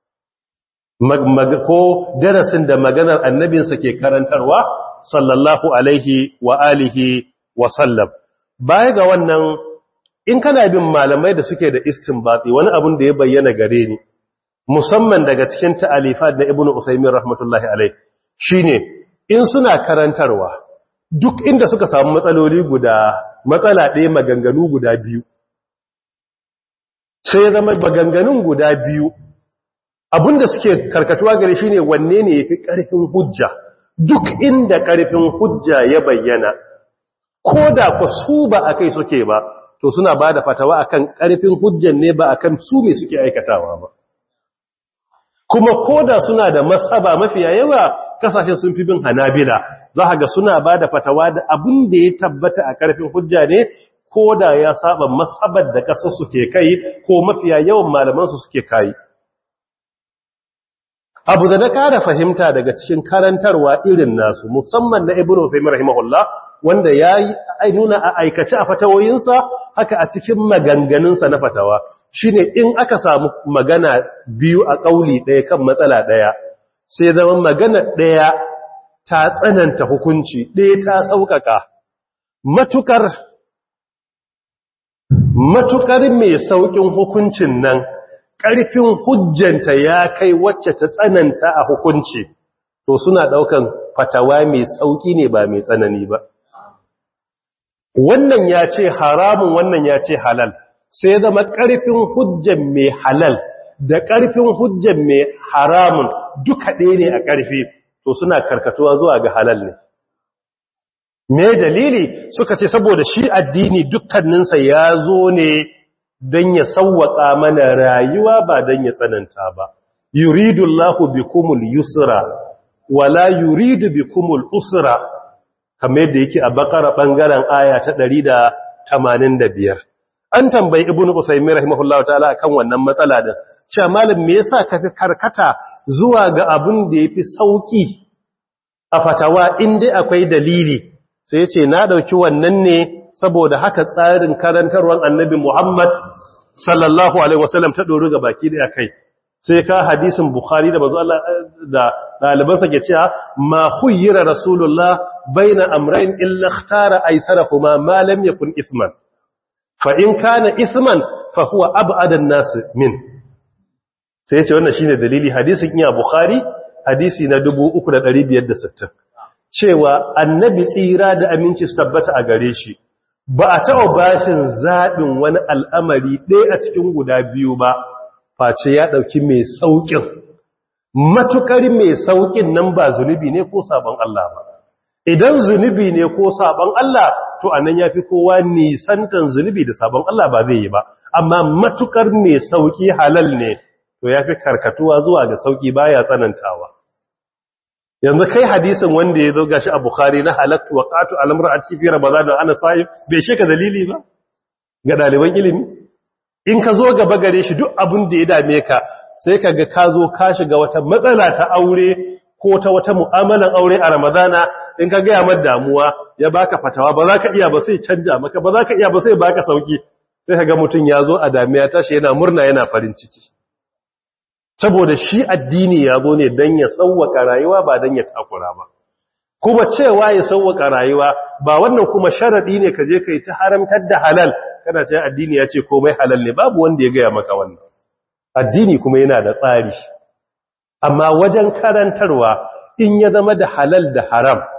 ko darasin da maganar annabinsa ke karantarwa sallallahu alaihi wa alihi wa sallam baya ga wannan in kana bin malamai da suke da istinbati wani abun da ya bayyana gare ni musamman daga cikin ta'alifat na ibnu usaymin rahmatullahi alaihi shine in suna karantarwa duk inda suka samu matsaloli guda matsala ɗaya maganganu guda biyu sai zama maganganun guda biyu abinda suke karkatuwa gare shi ne wanne ne ya fi ƙarfin hujja duk inda ƙarfin hujja ya bayyana ko da ku su ba a kai suke ba to suna ba da fatawa akan ƙarfin hujjan ne ba akan su me suke aikatawa ba kuma ko da suna da masaba mafiya yawa kasashen sun fi bin hanabila za ga suna ba da fatawa da abin da ya tabbata a ƙarfin hujja ne ko da ya saba masabar da ƙasar suke kai ko mafiya yawan malamansu suke kai abu da na ƙara fahimta daga cikin karantarwa irin nasu musamman na ibn Uthaymeen rahimahullah wanda ya yi nuna a aikace a fatawoyinsa haka a cikin maganganunsa na fatawa shine in aka samu magana biyu a ƙauli ɗaya kan matsala ɗaya sai zama magana ɗaya ta tsananta hukunci ɗaya ta sauƙaƙa matukar matukar mai sauƙin hukuncin nan ƙarfin hujjanta ya kai wacce ta tsananta a hukunci to suna ɗaukan fatawa mai sauƙi ne ba mai tsanani ba wannan ya ce haramun wannan ya ce halal sai zama ƙarfin hujjan mai halal da ƙarfin hujjan mai haramun duka ɗaya ne a ƙarfi to suna karkatuwa zuwa ga halal ne me dalili suka ce saboda shi addini dukkaninsa ya zo ne don ya sauwaƙa mana rayuwa ba don ya tsananta ba yuridu Allahu bikumul yusra wala yuridu bikumul usra kamar yadda yake a bakara bangaren aya ta 185 an tambayi ibnu usaymin rahimahullahu ta'ala akan wannan matsala din cewa malam me yasa ka fi karkata zuwa ga abun da yafi sauki a fatawa in dai akwai dalili sai ya ce na dauki wannan ne saboda haka tsarin karantarwar annabi Muhammad sallallahu alaihi wasallam ta doro ga baki da kai sai ka hadisin bukhari da bazu Allah da daliban sa ke cewa ma khuyyira rasulullah baina amrayn illa ikhtara aysarahuma ma lam yakun ithman fa in kana ithman fa huwa ab'ada an-nas min sai ya ce wannan shine dalili hadisin iya bukhari hadisi na 3560 cewa annabi tsira da aminci su tabbata a gare shi ba a taɓa bashin zaɓin wani al'amari ɗaya a cikin guda biyu ba face ya ɗauki mai sauƙin matukar mai sauƙin nan ba zunubi ne ko sabon Allah ba idan zunubi ne ko sabon Allah to a nan ya fi kowa nisantan zunubi da sabon Allah ba zai yi ba amma matukar mai sauƙi halal ne to ya fi karkatuwa zuwa ga sauƙi baya tsanantawa yanzu kai hadisin wanda ya zo gashi a Bukhari na halattu wa qatu al-mar'ati fi ramadan ana sa'im bai sheka dalili ba ga daliban ilimi in ka zo gaba gare shi duk abin da ya dame ka sai ka ga ka zo ka shiga wata matsala ta aure ko ta wata mu'amalan aure a ramadana in ka gaya mar damuwa ya baka fatawa ba za ka iya ba sai canja maka ba za ka iya ba sai baka sauki sai ka ga mutum ya zo a damiya tashi yana murna yana farin ciki saboda shi addini ya zo ne don ya sauwaka rayuwa ba don ya takura ba kuma cewa ya sauwaka rayuwa ba wannan kuma sharaɗi ne ka je ka yi ta haramtar da halal kana ce addini ya ce komai halal ne babu wanda ya gaya maka wannan addini kuma yana da tsari amma wajen karantarwa in ya zama da halal da haram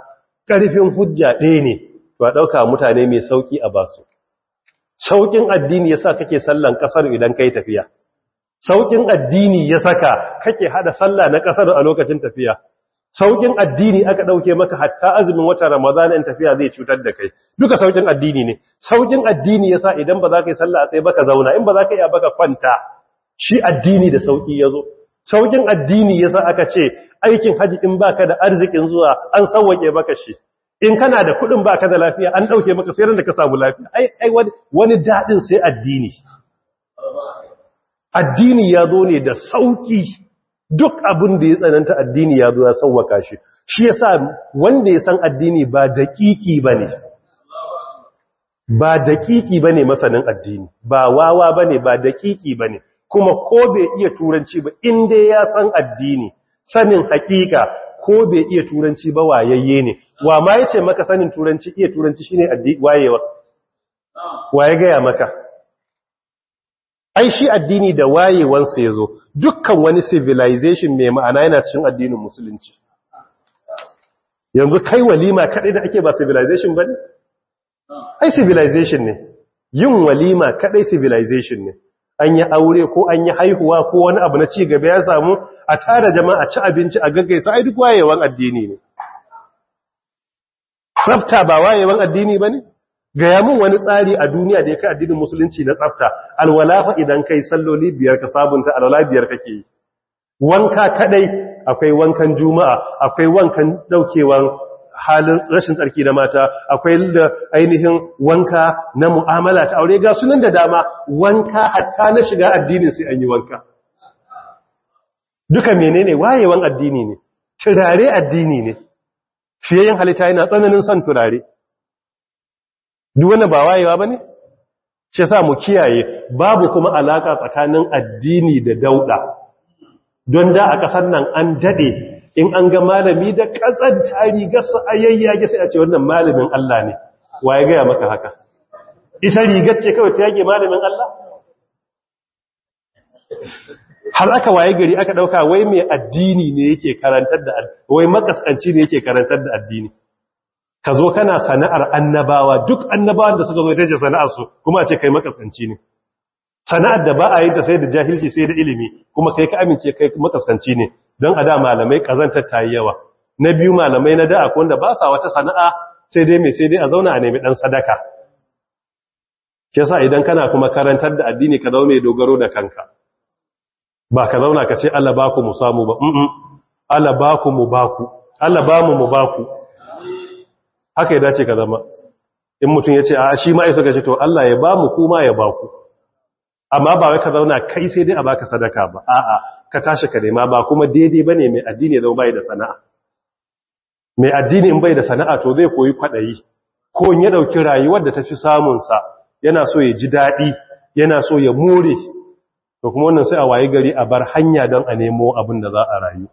ƙarfin hujja ɗaya ne to a ɗauka mutane mai sauƙi a basu sauƙin addini ya sa kake sallan ƙasar idan kai tafiya sauƙin addini ya saka kake hada sallah na ƙasar a lokacin tafiya sauƙin addini aka ɗauke maka hatta azumin watan ramadana in tafiya zai cutar da kai duka sauƙin addini ne sauƙin addini ya sa idan ba za ka yi sallah a tsaye baka zauna in ba za ka iya baka kwanta shi addini da sauƙi ya zo sauƙin addini ya sa aka ce aikin haji in baka da arzikin zuwa an sauwaƙe maka shi in kana da kuɗin baka da lafiya an ɗauke maka sai da ka samu lafiya ai ai wani daɗin sai addini addini ya zo ne da sauƙi duk abin da ya tsananta addini ya zo ya sauwaka shi shi yasa wanda ya san addini ba daƙiƙi bane ba daƙiƙi bane masanin addini ba wawa bane ba daƙiƙi bane kuma ko bai iya turanci ba in dai ya san addini sanin hakika ko bai iya turanci ba wayayye ne wa ma yace maka sanin turanci iya turanci shine addini wayewa waye gaya maka ai shi addini da wayewansa yazo dukkan wani civilization mai ma'ana yana cikin addinin musulunci yanzu kai walima kadai da ake ba civilization bane ai civilization ne yin walima kadai civilization ne an yi aure ko an yi haihuwa ko wani abu na ci gaba ya samu a tara jama'a ci abinci a gaggaisa ai duk wayewan addini ne tsafta ba wayewan addini ba ne gaya mun wani tsari a duniya da ya kai addinin musulunci na tsafta alwalafa idan kai salloli biyar ka sabunta alwala biyar kake yi wanka kadai akwai wankan juma'a akwai wankan daukewan halin rashin tsarki na mata akwai da ainihin wanka na mu'amala ta aure ga sunan da dama wanka hatta na shiga addinin sai an yi wanka duka menene wayewan addini ne turare addini ne fiyayen halitta yana tsananin son turare duk wani ba wayewa ba ne shi sa mu kiyaye babu kuma alaka tsakanin addini da dauda don da a ƙasar nan an daɗe in an ga malami da ƙazanta rigarsa a yayyage sai a ce wannan malamin Allah ne wa ya gaya maka haka ita rigar ce kawai ta yage malamin Allah har aka waye gari aka ɗauka wai mai addini ne yake karantar da wai makaskanci ne yake karantar da addini ka zo kana sana'ar annabawa duk annabawan da suka zo ita ce sana'arsu kuma a ce kai makaskanci ne sana'ar da ba a yi ta sai da jahilci sai da ilimi kuma kai ka amince kai makaskanci ne don a da malamai kazantar ta yi yawa na biyu malamai na da akwai wanda ba sa wata sana'a sai dai mai sai dai a zauna a nemi dan sadaka ke sa idan kana kuma karantar da addini ka zaune dogaro da kanka ba ka zauna ka ce Allah ba ku mu samu ba mm Allah ba ku mu ba ku Allah ba mu mu ba ku haka ya dace ka zama in mutum ya ce a shi ma isa ka ce to Allah ya ba mu kuma ya ba ku amma ba wai ka zauna kai sai dai a baka sadaka ba a'a ka tashi ka nema ba kuma daidai bane mai addini zama bai da sana'a mai addini in bai da sana'a to zai koyi kwadayi ko in ya dauki rayuwar da tafi samun sa yana so ya ji dadi yana so ya more to kuma wannan sai a wayi gari a bar hanya don a nemo abin da za a rayu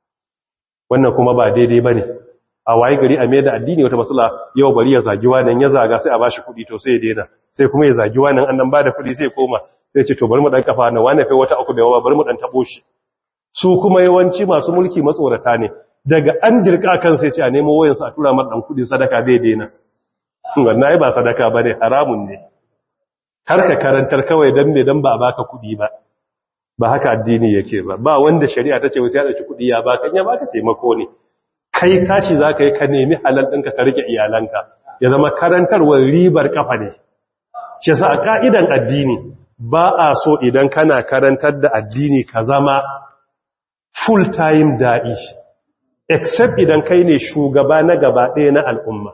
wannan kuma ba daidai bane a wayi gari a mai da addini wata matsala yau bari ya zagi wannan ya zaga sai a bashi kuɗi to sai ya daina sai kuma ya zagi wannan annan ba da kuɗi sai koma sai ce to bari mu dan kafa na wani kai wata uku da yawa bari mu dan tabo shi su kuma yawanci masu mulki matsorata ne daga an dirka kan sai ce a nemo wayansu a tura mar dan kudi sadaka zai daina wannan ai ba sadaka bane haramun ne har ka karantar kawai dan me dan ba a baka kudi ba ba haka addini yake ba ba wanda shari'a ta ce wai sai ya dauki kudi ya baka ya baka taimako ne kai kashi zaka yi ka nemi halal ɗinka ka rike iyalanka ya zama karantarwar ribar kafa ne shi yasa a ka'idan addini ba a so idan kana karantar da addini ka zama full time da'i except idan kai ne shugaba na gaba ɗaya na al'umma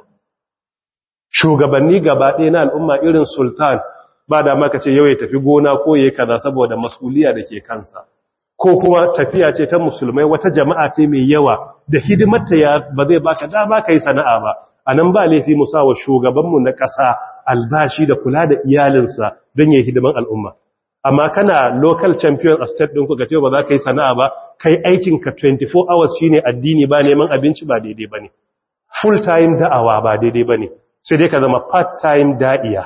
shugabanni gaba ɗaya na al'umma irin sultan ba da maka ce yau ya tafi gona ko ya kaza saboda masuliya da ke kansa ko kuma tafiya ce ta musulmai wata jama'a ce mai yawa da hidimarta ya ba zai baka dama ka yi sana'a ba a nan ba laifi musa wa shugabanmu na ƙasa albashi da kula da iyalinsa don yi hidiman al'umma amma kana local champion a state ɗin kuka ce ba za ka yi sana'a ba kai aikinka 24 hours shine addini ba neman abinci ba daidai ba ne full time da'awa ba daidai ba ne sai dai ka zama part time da'iya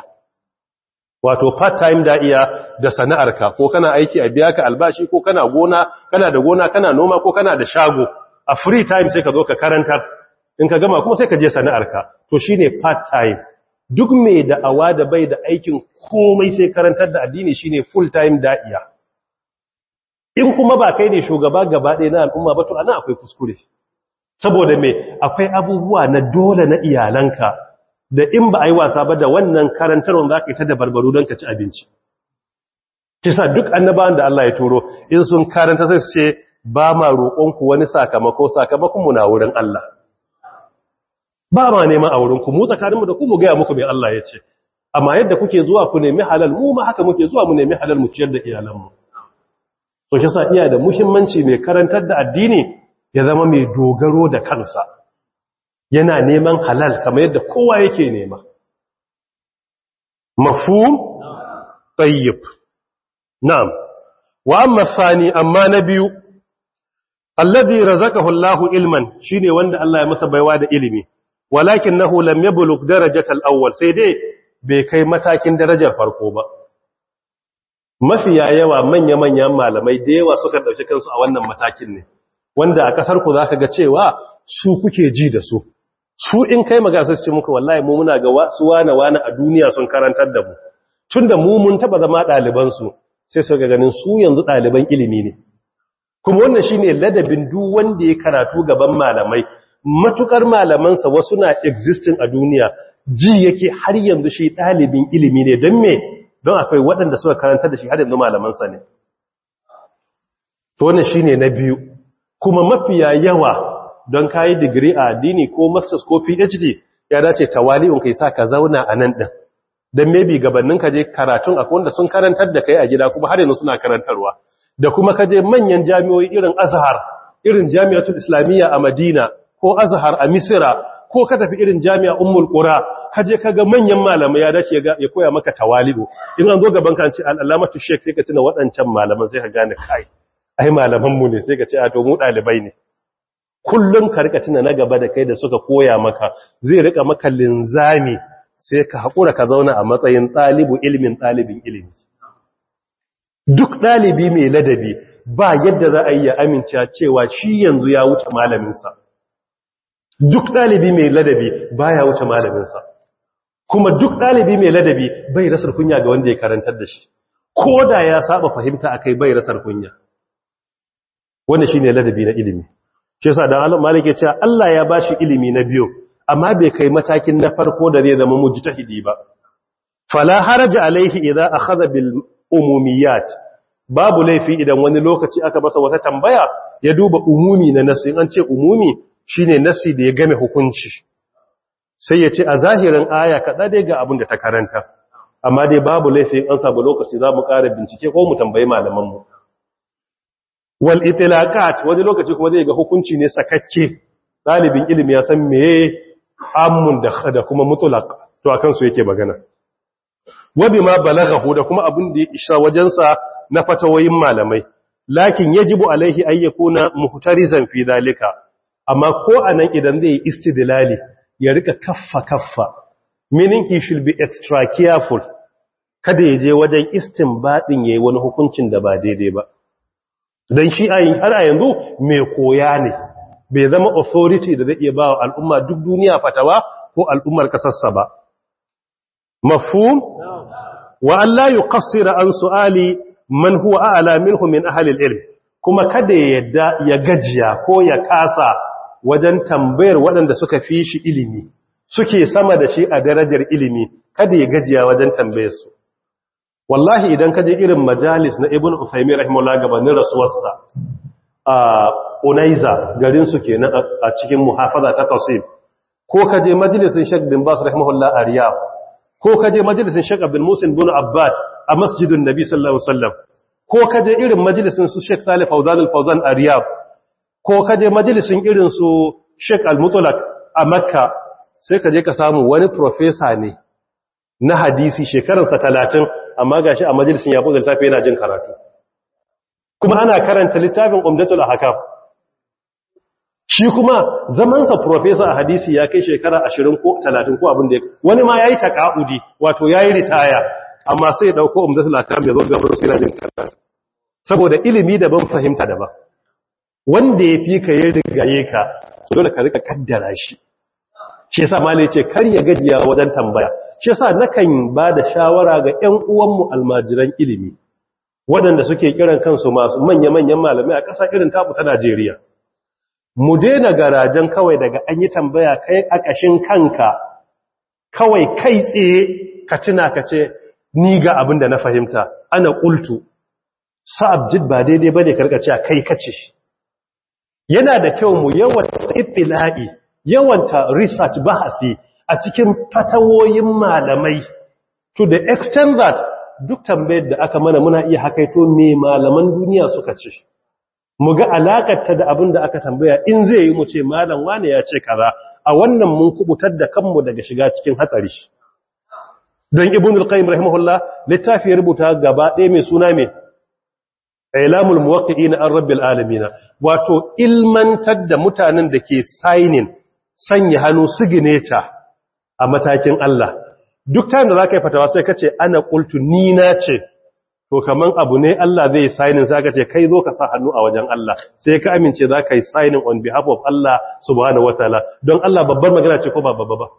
wato part time da'iya da sana'arka ko kana aiki a biya ka albashi ko kana gona kana da gona kana noma ko kana da shago a free time sai ka zo ka karantar in ka gama kuma sai ka je sana'arka to shine part time duk mai da'awa da bai da aikin komai sai karantar da addini shine full time da'iya in kuma ba kai ne shugaba gaba ɗaya na al'umma ba to ana akwai kuskure saboda me akwai abubuwa na dole na iyalanka da in ba a yi wasa ba da wannan karantarwar za ka yi ta da barbaru don ka ci abinci kisa duk annabawan da Allah ya turo in sun karanta sai su ce ba ma roƙonku wani sakamako sakamakon mu na wurin Allah ba ma neman a wurin ku mu tsakaninmu da ku mu gaya muku mai Allah ya ce amma yadda kuke zuwa ku nemi halal mu ma haka muke zuwa mu nemi halal mu ciyar da iyalanmu so shi sa iya da muhimmanci mai karantar da addini ya zama mai dogaro da kansa yana neman halal kamar yadda kowa yake nema mafhum tayyib na'am wa amma sani amma na biyu alladhi razaqahu Allahu ilman shine wanda Allah ya masa baiwa da ilimi walakinahu lam yablugh darajatal awwal sai dai bai kai matakin darajar farko ba mafiya yawa manya-manyan malamai da yawa suka dauki kansu a wannan matakin ne wanda a kasar ku zaka ga cewa su kuke ji da su su in kai magana sai ce muku wallahi mu muna ga su wana wana a duniya sun karantar da mu tunda mu mun taba zama ɗaliban su sai su ga ganin su yanzu ɗaliban ilimi ne kuma wannan shine ladabin duk wanda ya karatu gaban malamai matukar malamansa wasu na existing a duniya ji yake har yanzu shi ɗalibin ilimi ne don me don akwai waɗanda suka karanta da shi har yanzu malamansa ne to wannan shine na biyu kuma mafiya yawa don kayi digiri a addini ko masters ko phd ya dace tawali'un kai sa ka zauna a nan ɗin don maybe gabanin ka je karatun akwai wanda sun karantar da kai a gida kuma har yanzu suna karantarwa da kuma ka je manyan jami'o'i irin azhar irin jami'atul islamiyya a madina ko azhar a misira ko ka tafi irin jami'a ummul qura ka je ka ga manyan malamai ya dace ya koya maka tawali'u in an zo gaban ka an ce al'alamatu sheikh sai ka tuna waɗancan malaman sai ka gane kai ai malaman mu ne sai ka ce a to mu dalibai ne kullum ka rika tuna na gaba da kai da suka koya maka zai rika maka linzami sai ka haƙura ka zauna a matsayin ɗalibu ilimin ɗalibin ilimi duk ɗalibi mai ladabi ba yadda za a yi ya amince cewa shi yanzu ya wuce malaminsa duk ɗalibi mai ladabi ba ya wuce malaminsa kuma duk ɗalibi mai ladabi bai rasar kunya ga wanda ya karantar da shi ko da ya saba fahimta akai bai rasar kunya wanda shine ladabi na ilimi shi yasa dan Allah malike cewa Allah ya bashi ilimi na biyu amma bai kai matakin na farko da zai zama mujtahidi ba fala haraja alaihi idza akhadha bil umumiyat babu laifi idan wani lokaci aka masa wata tambaya ya duba umumi na nasi an ce umumi shine nasi da ya game hukunci sai ya ce a zahirin aya kaɗa dai ga abin da ta karanta amma dai babu laifi an samu lokaci za mu ƙara bincike ko mu tambayi malamanmu wal itilaqat wani lokaci kuma zai ga hukunci ne sakakke ɗalibin ilimi ya san meye amun da da kuma mutlaq to akan su yake magana wa bima balaghahu da kuma abin da ya isha wajensa na fatawoyin malamai lakin yajibu alaihi ay yakuna muhtarizan fi dalika amma ko anan idan zai istidlali ya rika kaffa kaffa meaning he should be extra careful kada ya je wajen istinbadin yayi wani hukuncin da ba daidai ba dan shi ayin har a yanzu mai koya ne bai zama authority da zai iya ba wa al'umma duk duniya fatawa ko al'ummar kasarsa ba mafhum wa Allah yuqassira an su'ali man huwa a'la minhu min ahli al-ilm kuma kada ya yadda ya gajiya ko ya kasa wajen tambayar waɗanda suka fi shi ilimi suke sama da shi a darajar ilimi kada ya gajiya wajen tambayar su wallahi idan kaje irin majalis na ibn Uthaymeen rahimahullah gabanin rasuwarsa a Unaiza garin su kenan a cikin muhafaza ta Qasim ko kaje majalisin Sheikh bin Bas rahimahullah a Riyadh ko kaje majalisin Sheikh Abdul Musin bin Abbad a Masjidun Nabi sallallahu alaihi wasallam ko kaje irin majalisin su Sheikh Salih Fawzan al-Fawzan a Riyadh ko kaje majalisin irin su Sheikh Al-Mutlaq a Makka sai kaje ka samu wani professor ne na hadisi shekararsa 30 amma gashi a majalisin ya buga littafi yana jin karatu kuma ana karanta littafin Umdatul Ahkam shi kuma zamansa professor a hadisi ya kai shekara 20 ko 30 ko abin da wani ma yayi taqaudi wato yayi ritaya amma sai ya dauko Umdatul Ahkam ya zo ga yana jin karatu saboda ilimi daban fahimta daban wanda ya fi ka yi rigaye ka dole ka rika kaddara shi shi yasa malai ce kar ya gajiya wajen tambaya shi yasa nakan ba da shawara ga ƴan uwanmu almajiran ilimi waɗanda suke kiran kansu masu manya-manyan malamai a ƙasa irin tabu ta Najeriya mu daina garajen kawai daga an yi tambaya kai a ƙashin kanka kawai kai tsaye ka tuna ka ce ni ga abin da na fahimta ana ƙultu sa'ab jid ba daidai ba ne karkace a kai kace yana da kyau mu yawanta ifila'i yawanta research bahasi a cikin fatawoyin malamai to the extent that duk tambayar da aka mana muna iya hakaito me malaman duniya suka ce mu ga alakarta da abin da aka tambaya in zai yi mu ce malam wane ya ce kaza a wannan mun kubutar da kanmu daga shiga cikin hatsari don ibn al-qayyim rahimahullah littafi ya rubuta gaba ɗaya mai suna mai ilamul muwaqqi'in an rabbil alamin wato ilmantar da mutanen da ke signing sanya hannu signature a matakin Allah duk time da zaka yi fatawa sai kace ana qultu ni na ce to kaman abu ne Allah zai signing sai ka ce kai zo ka sa hannu a wajen Allah sai ka amince zaka yi signing on behalf of Allah subhanahu wataala don Allah babbar magana ce ko ba babba ba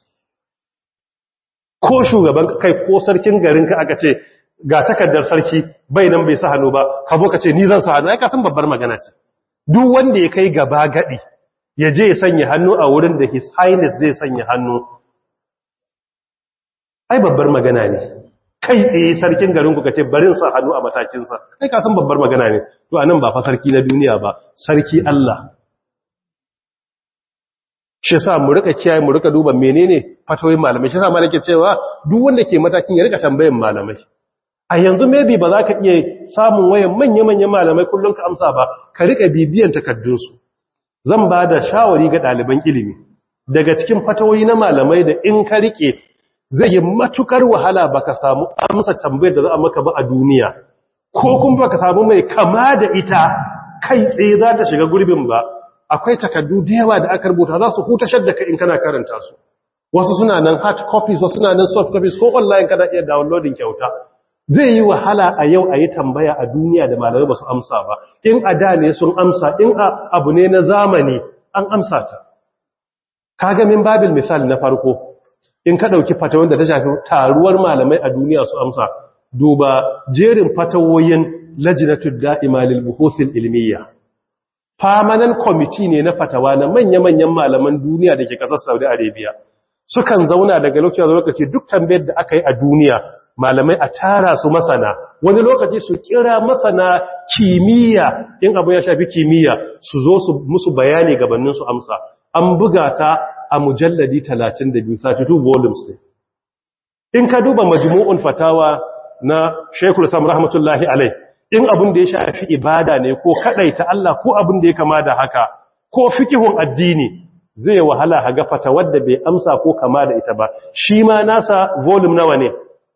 ko shugaban kai ko sarkin garin ka aka ce ga takardar sarki bai nan bai sa hannu ba ka zo ka ce ni zan sa hannu ai ka san babbar magana ce duk wanda ya kai gaba gadi ya je ya sanya hannu a wurin da his highness zai sanya hannu ai babbar magana ne kai tsaye sarkin garin ku kace barin sa hannu a matakin sa kai ka san babbar magana ne to anan ba fa sarki na duniya ba sarki Allah shi yasa mu rika kiyaye mu rika duba menene fatoyin malamai shi yasa malake cewa duk wanda ke matakin ya rika tambayan malamai a yanzu maybe ba za ka iya samun wayan manya-manyan malamai kullum ka amsa ba ka rika bibiyan takaddunsu zan ba da shawari ga ɗaliban ilimi daga cikin fatawoyi na malamai da in ka rike zai yi matukar wahala baka samu amsa tambayar da za a maka ba a duniya ko kuma baka samu mai kama da ita kai tsaye za ta shiga gurbin ba akwai takaddu da yawa da aka rubuta za su hutashar da ka in kana karanta su wasu suna nan hard copies wasu suna nan soft copies ko online kana iya downloading kyauta zai yi wahala a yau a yi tambaya a duniya da malamai ba su amsa ba in a da ne sun amsa in a abu ne na zamani an amsa ta kaga min babil misali na farko in ka ɗauki fatawar da ta shafi taruwar malamai a duniya su amsa duba jerin fatawoyin lajinatul da'ima lil buhuthil ilmiya permanent committee ne na fatawa na manya-manyan malaman duniya da ke kasar Saudi Arabia sukan zauna daga lokaci zuwa lokaci duk tambayar da aka yi a duniya malamai a tara su masana wani lokaci su kira masana kimiyya in abu ya shafi kimiyya su zo su musu bayani gabanin su amsa an buga ta a mujalladi 32 32 volumes ne in ka duba majmu'un fatawa na Sheikhul Islam rahmatullahi alai in abin da ya shafi ibada ne ko kadaita Allah ko abin da ya kama da haka ko fikihun addini zai wahala haga fatawar da bai amsa ko kama da ita ba shi ma nasa volume nawa ne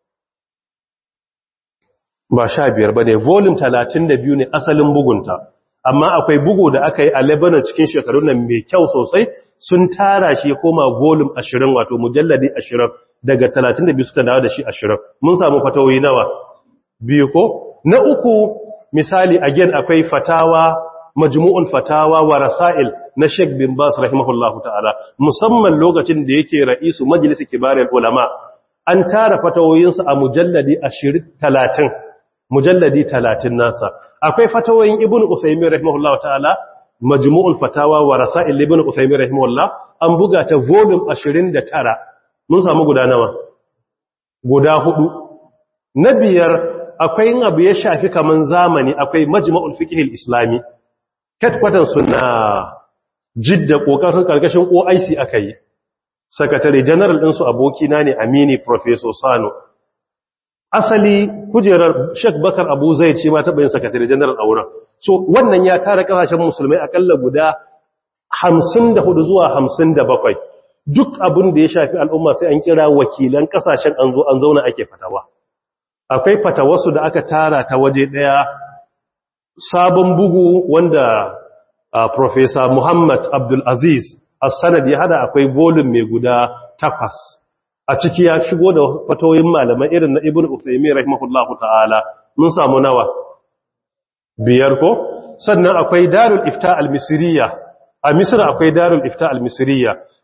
ba sha biyar ba ne volume talatin da biyu ne asalin bugunta amma akwai bugu da aka yi a lebanon cikin shekarun nan mai kyau sosai sun tara shi ya koma volume ashirin wato mujalladi ashirin daga talatin da biyu suka dawo da shi ashirin mun samu fatawoyi nawa biyu ko na uku misali again akwai fatawa majmu'un fatawa wa rasail na Sheikh bin Bas rahimahullahu ta'ala musamman lokacin da yake ra'isu majlis kibarul ulama an tara fatawoyinsa a mujalladi 20 30 mujalladi 30 nasa akwai fatawoyin ibnu usaymin rahimahullahu ta'ala majmu'ul fatawa wa rasail ibnu usaymin rahimahullah an buga ta volume 29 mun samu guda nawa guda hudu na biyar akwai yin abu ya shafi kaman zamani akwai majma'ul fiqhil islami headquarters suna jidda kokarin karkashin OIC aka yi secretary general din su abokina ne Amini professor Sano asali kujerar Sheikh Bakar Abu Zaid shi ma ta bayin secretary general a wurin so wannan ya tara kasashen musulmai akalla guda 54 zuwa 57 duk abin da ya shafi al'umma sai an kira wakilan kasashen an zo an zauna ake fatawa akwai fatawarsu da aka tara ta waje daya sabon bugu wanda uh, Professor Muhammad Abdul Aziz As-Sanad ya hada akwai volume mai guda takwas a ciki ya shigo da fatoyin malamai irin na Ibn Uthaymeen rahimahullahu ta'ala mun samu nawa biyar ko sannan akwai Darul Ifta al-Misriya a Misr akwai Darul Ifta al-Misriya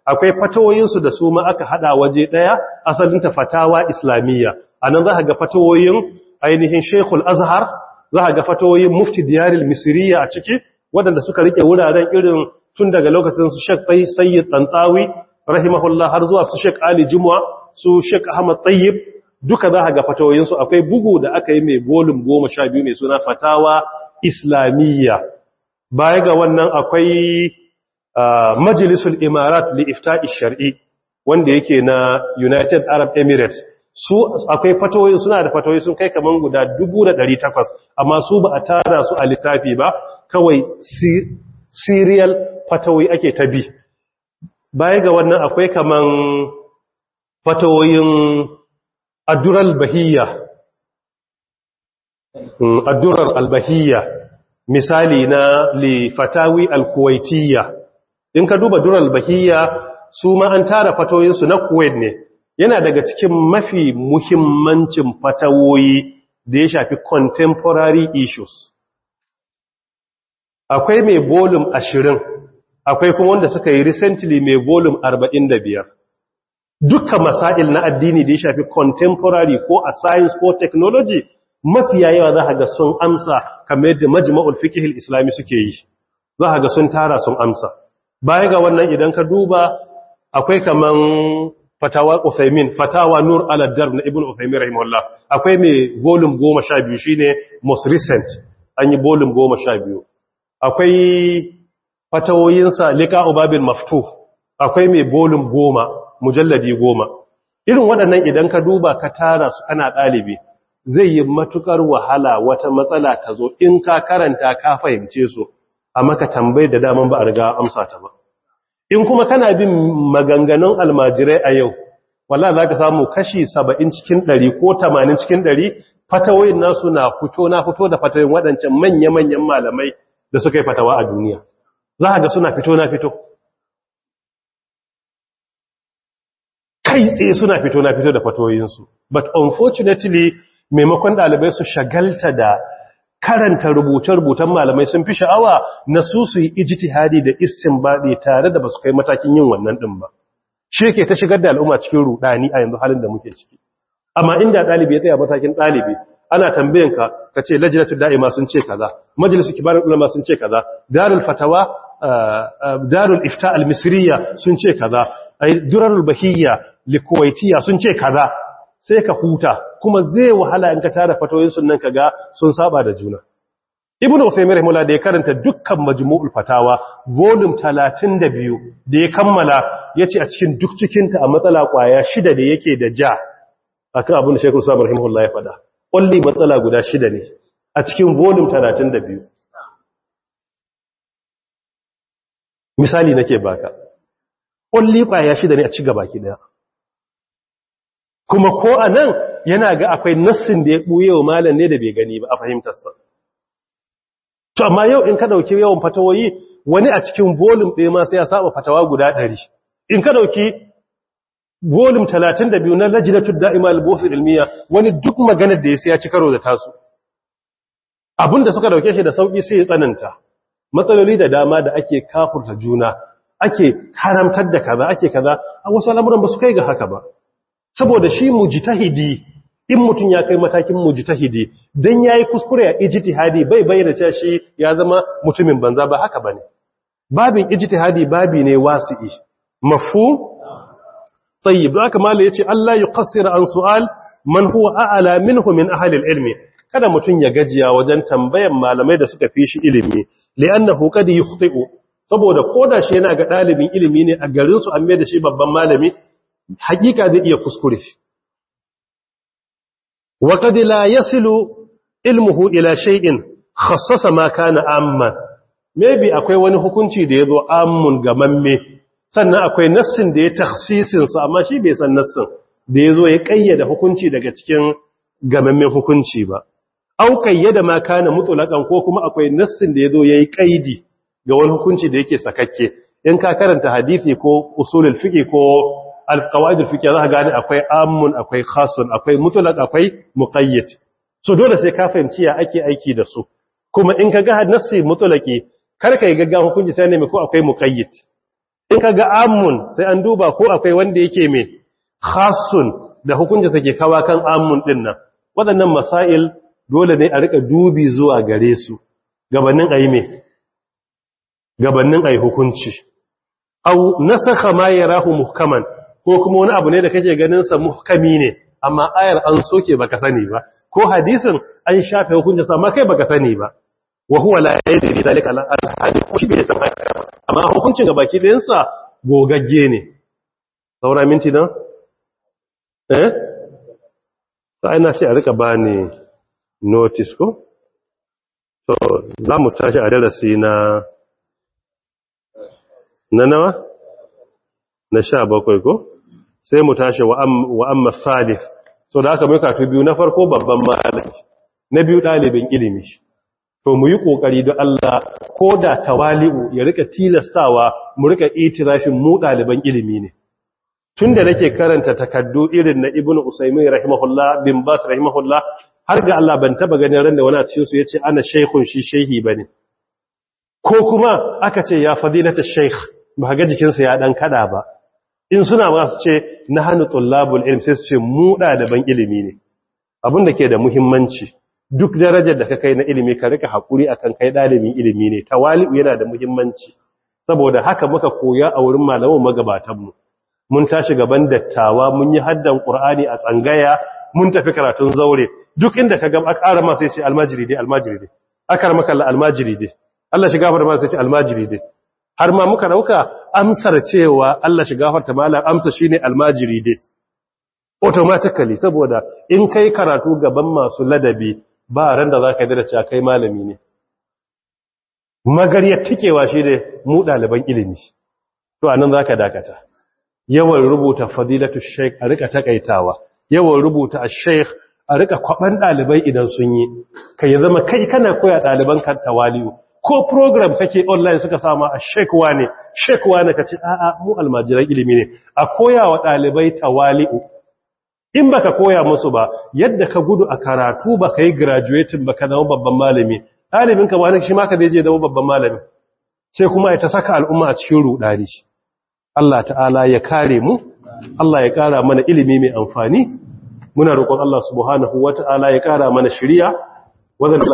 akwai fatawoyinsu da su ma aka hada waje daya asalinta fatawa islamiyya anan za ka ga fatawoyin ainihin Sheikhul Azhar za ka ga fatawoyin Mufti Diyaril Misriya a ciki waɗanda suka rike wuraren irin tun daga lokacin su Sheikh Tayyib Sayyid Tantawi rahimahullah har zuwa su Sheikh Ali Jumwa su Sheikh Ahmad Tayyib duka za ka ga fatawoyinsu akwai bugu da aka yi mai volume 12 mai suna Fatawa Islamiyya baya ga wannan akwai majalisul imarat li ifta'i shar'i wanda yake na United Arab Emirates su akwai fatawoyi suna da fatawoyi sun kai kaman guda 1800 amma su ba a tara su a littafi ba kawai serial fatawoyi ake ta bi baya ga wannan akwai kaman fatawoyin addural bahiyya addurar albahiyya misali na li fatawi al-kuwaitiyya in ka duba dural bahiyya su ma an tara fatoyinsu na kuwait ne yana daga cikin mafi muhimmancin fatawoyi da ya shafi contemporary issues akwai mai volume ashirin akwai kuma wanda suka yi recently mai volume arba'in da biyar dukkan masail na addini da ya shafi contemporary ko a science ko technology mafiya yawa za ga sun amsa kamar yadda majma'ul fiqh islami suke yi za ga sun tara sun amsa baya ga wannan idan ka duba akwai kaman fatawa Uthaymin fatawa Nur al-Darb na Ibn Uthaymin rahimahullah akwai mai volume 12 shine most recent an yi volume 12 akwai fatawoyinsa liqa'u babil maftuh akwai mai volume 10 mujalladi 10 irin waɗannan idan ka duba ka tara su kana ɗalibi zai yi matukar wahala wata matsala ta zo in ka karanta ka fahimce su a maka tambayi da daman ba a riga amsa ta ba in kuma kana bin maganganun almajirai a yau walla za ka samu kashi saba'in cikin ɗari ko tamanin cikin ɗari fatawoyin nasu na fito na fito da fatawoyin waɗancan manya-manyan malamai da suka yi fatawa a duniya za ga suna fito na fito kai tsaye suna fito na fito da fatawoyinsu but unfortunately maimakon ɗalibai su shagalta da karanta rubuce-rubutan malamai sun fi sha'awa na su su yi ijtihadi da istinbadi tare da ba su kai matakin yin wannan ɗin ba shi yake ta shigar da al'umma cikin rudani a yanzu halin da muke ciki amma inda ɗalibi ya tsaya matakin ɗalibi ana tambayan ka ka ce lajinatu da'ima sun ce kaza majalisu kibarin ulama sun ce kaza darul fatawa darul ifta al-misriya sun ce kaza durarul bahiyya likuwaitiya sun ce kaza sai ka huta kuma zai wahala in ka tara fatoyin sunan ka ga sun saba da juna ibnu usaymin rahimahullah da ya karanta dukkan majmu'ul fatawa volume 32 da ya kammala yace a cikin duk cikin ta a matsala kwaya shida da yake da ja akan abin da shaykhul sabir rahimahullah ya fada kulli matsala guda shida ne a cikin volume 32 misali nake baka kulli kwaya shida ne a ci gaba ki daya kuma ko a nan yana ga akwai nassin da ya ɓuye wa malam ne da bai gani ba a fahimtarsa. To, amma yau in ka ɗauki yawan fatawoyi wani a cikin volum ɗaya ma sai ya saba fatawa guda ɗari. In ka ɗauki volum talatin da biyu na lajinatul da'ima al-bosu ilmiya wani duk maganar da ya sai ya ci karo da tasu. Abin da suka ɗauke shi da sauƙi sai ya tsananta. Matsaloli da dama da ake kafurta juna, ake haramtar da kaza, ake kaza, a wasu al'amuran ba su kai ga haka ba. saboda shi mujtahidi in mutum ya kai matakin mujtahidi dan yayi kuskure a ijtihadi bai bayyana cewa shi ya zama mutumin banza ba haka bane babin ijtihadi babi ne wasi'i mafhum tayyib haka mallai yace Allah yuqassir an su'al man huwa a'la minhu min ahli al-ilmi kada mutum ya gajiya wajen tambayan malamai da suka fi shi ilimi li'annahu qad yukhti'u saboda koda shi yana ga dalibin ilimi ne a garin su an mai da shi babban malami hakika zai iya kuskure wa qad la yasilu ilmuhu ila shay'in khassasa ma kana amman maybe akwai wani hukunci da yazo ammun gamamme sannan akwai nassin da ya takhsisin sa amma shi bai san nassin da yazo ya kayyada hukunci daga cikin gamammen hukunci ba au kayyada ma kana mutlaqan ko kuma akwai nassin da yazo yayi kaidi ga wani hukunci da yake sakakke in ka karanta hadisi ko usulul fiqh ko alqawaid alfiqh za ka gane akwai amun akwai khasun akwai mutlaq akwai muqayyad so dole sai ka fahimci ya ake aiki da su kuma in ka ga nassi mutlaqi kar kai gaggawa hukunci sai ne ko akwai muqayyad in ka ga amun sai an duba ko akwai wanda yake mai khasun da hukunci sake kawa kan amun din nan waɗannan masail dole ne a rika dubi zuwa gare su gabanin ayi mai gabanin ayi hukunci au nasakha ma yarahu muhkaman ko kuma wani abu ne da kake ganin sa muhkami ne amma ayar an soke baka sani ba ko hadisin an shafe hukuncin sa amma kai baka sani ba wa huwa la yadri zalika al-hadith ko shi bai san haka amma hukuncin ga baki ɗayan sa gogagge ne saura minti na eh sai na ce a rika bani notice ko so za mu tashi a darasi na na nawa na sha bakwai ko sai mu tashi wa amma salif so da aka mai katu biyu na farko babban malami na biyu ɗalibin ilimi to mu yi ƙoƙari don Allah ko da tawali'u ya rika tilastawa mu rika itirafin mu ɗaliban ilimi ne tun da nake karanta takaddu irin na ibn usaimin rahimahullah bin bas rahimahullah har ga Allah ban taba ganin ran da wani a cikin su yace ana shaykhun shi shehi bane ko kuma aka ce ya fadilata shaykh ba ga jikinsa ya dan kada ba in suna ma su ce na hannu tullabul ilm sai su ce mu ɗaliban ilimi ne abin da ke da muhimmanci duk darajar da ka kai na ilimi ka rika haƙuri akan kai ɗalibin ilimi ne tawali'u yana da muhimmanci saboda haka muka koya a wurin malaman magabatanmu mun tashi gaban dattawa mun yi haddan qur'ani a tsangaya mun tafi karatun zaure duk inda ka ga akara ma sai ce almajiri dai almajiri dai akara maka almajiri dai Allah shiga fara ma sai ce almajiri dai har ma muka dauka amsar cewa Allah shiga farta malam amsa shine almajiri dai automatically saboda in kai karatu gaban masu ladabi ba ran da zaka da cewa kai malami ne magariyar tikewa shine mu daliban ilimi to anan zaka dakata yawan rubuta fadilatu sheikh a rika takaitawa yawan rubuta ash-sheikh a rika kwaban dalibai idan sun yi kai zama kai kana koya daliban kan tawali'u ko program kake online suka sama a shekwa ne shekwa ne kace a'a mu almajiran ilimi ne a koya wa dalibai tawali'u in baka koya musu ba yadda ka gudu a karatu baka yi graduating baka zama babban malami dalibin ka wani shi ma ka je zama babban malami sai kuma ya ta saka al'umma a cikin rudani Allah ta'ala ya kare mu Allah ya kara mana ilimi mai amfani muna roƙon Allah subhanahu wata'ala ya kara mana shiriya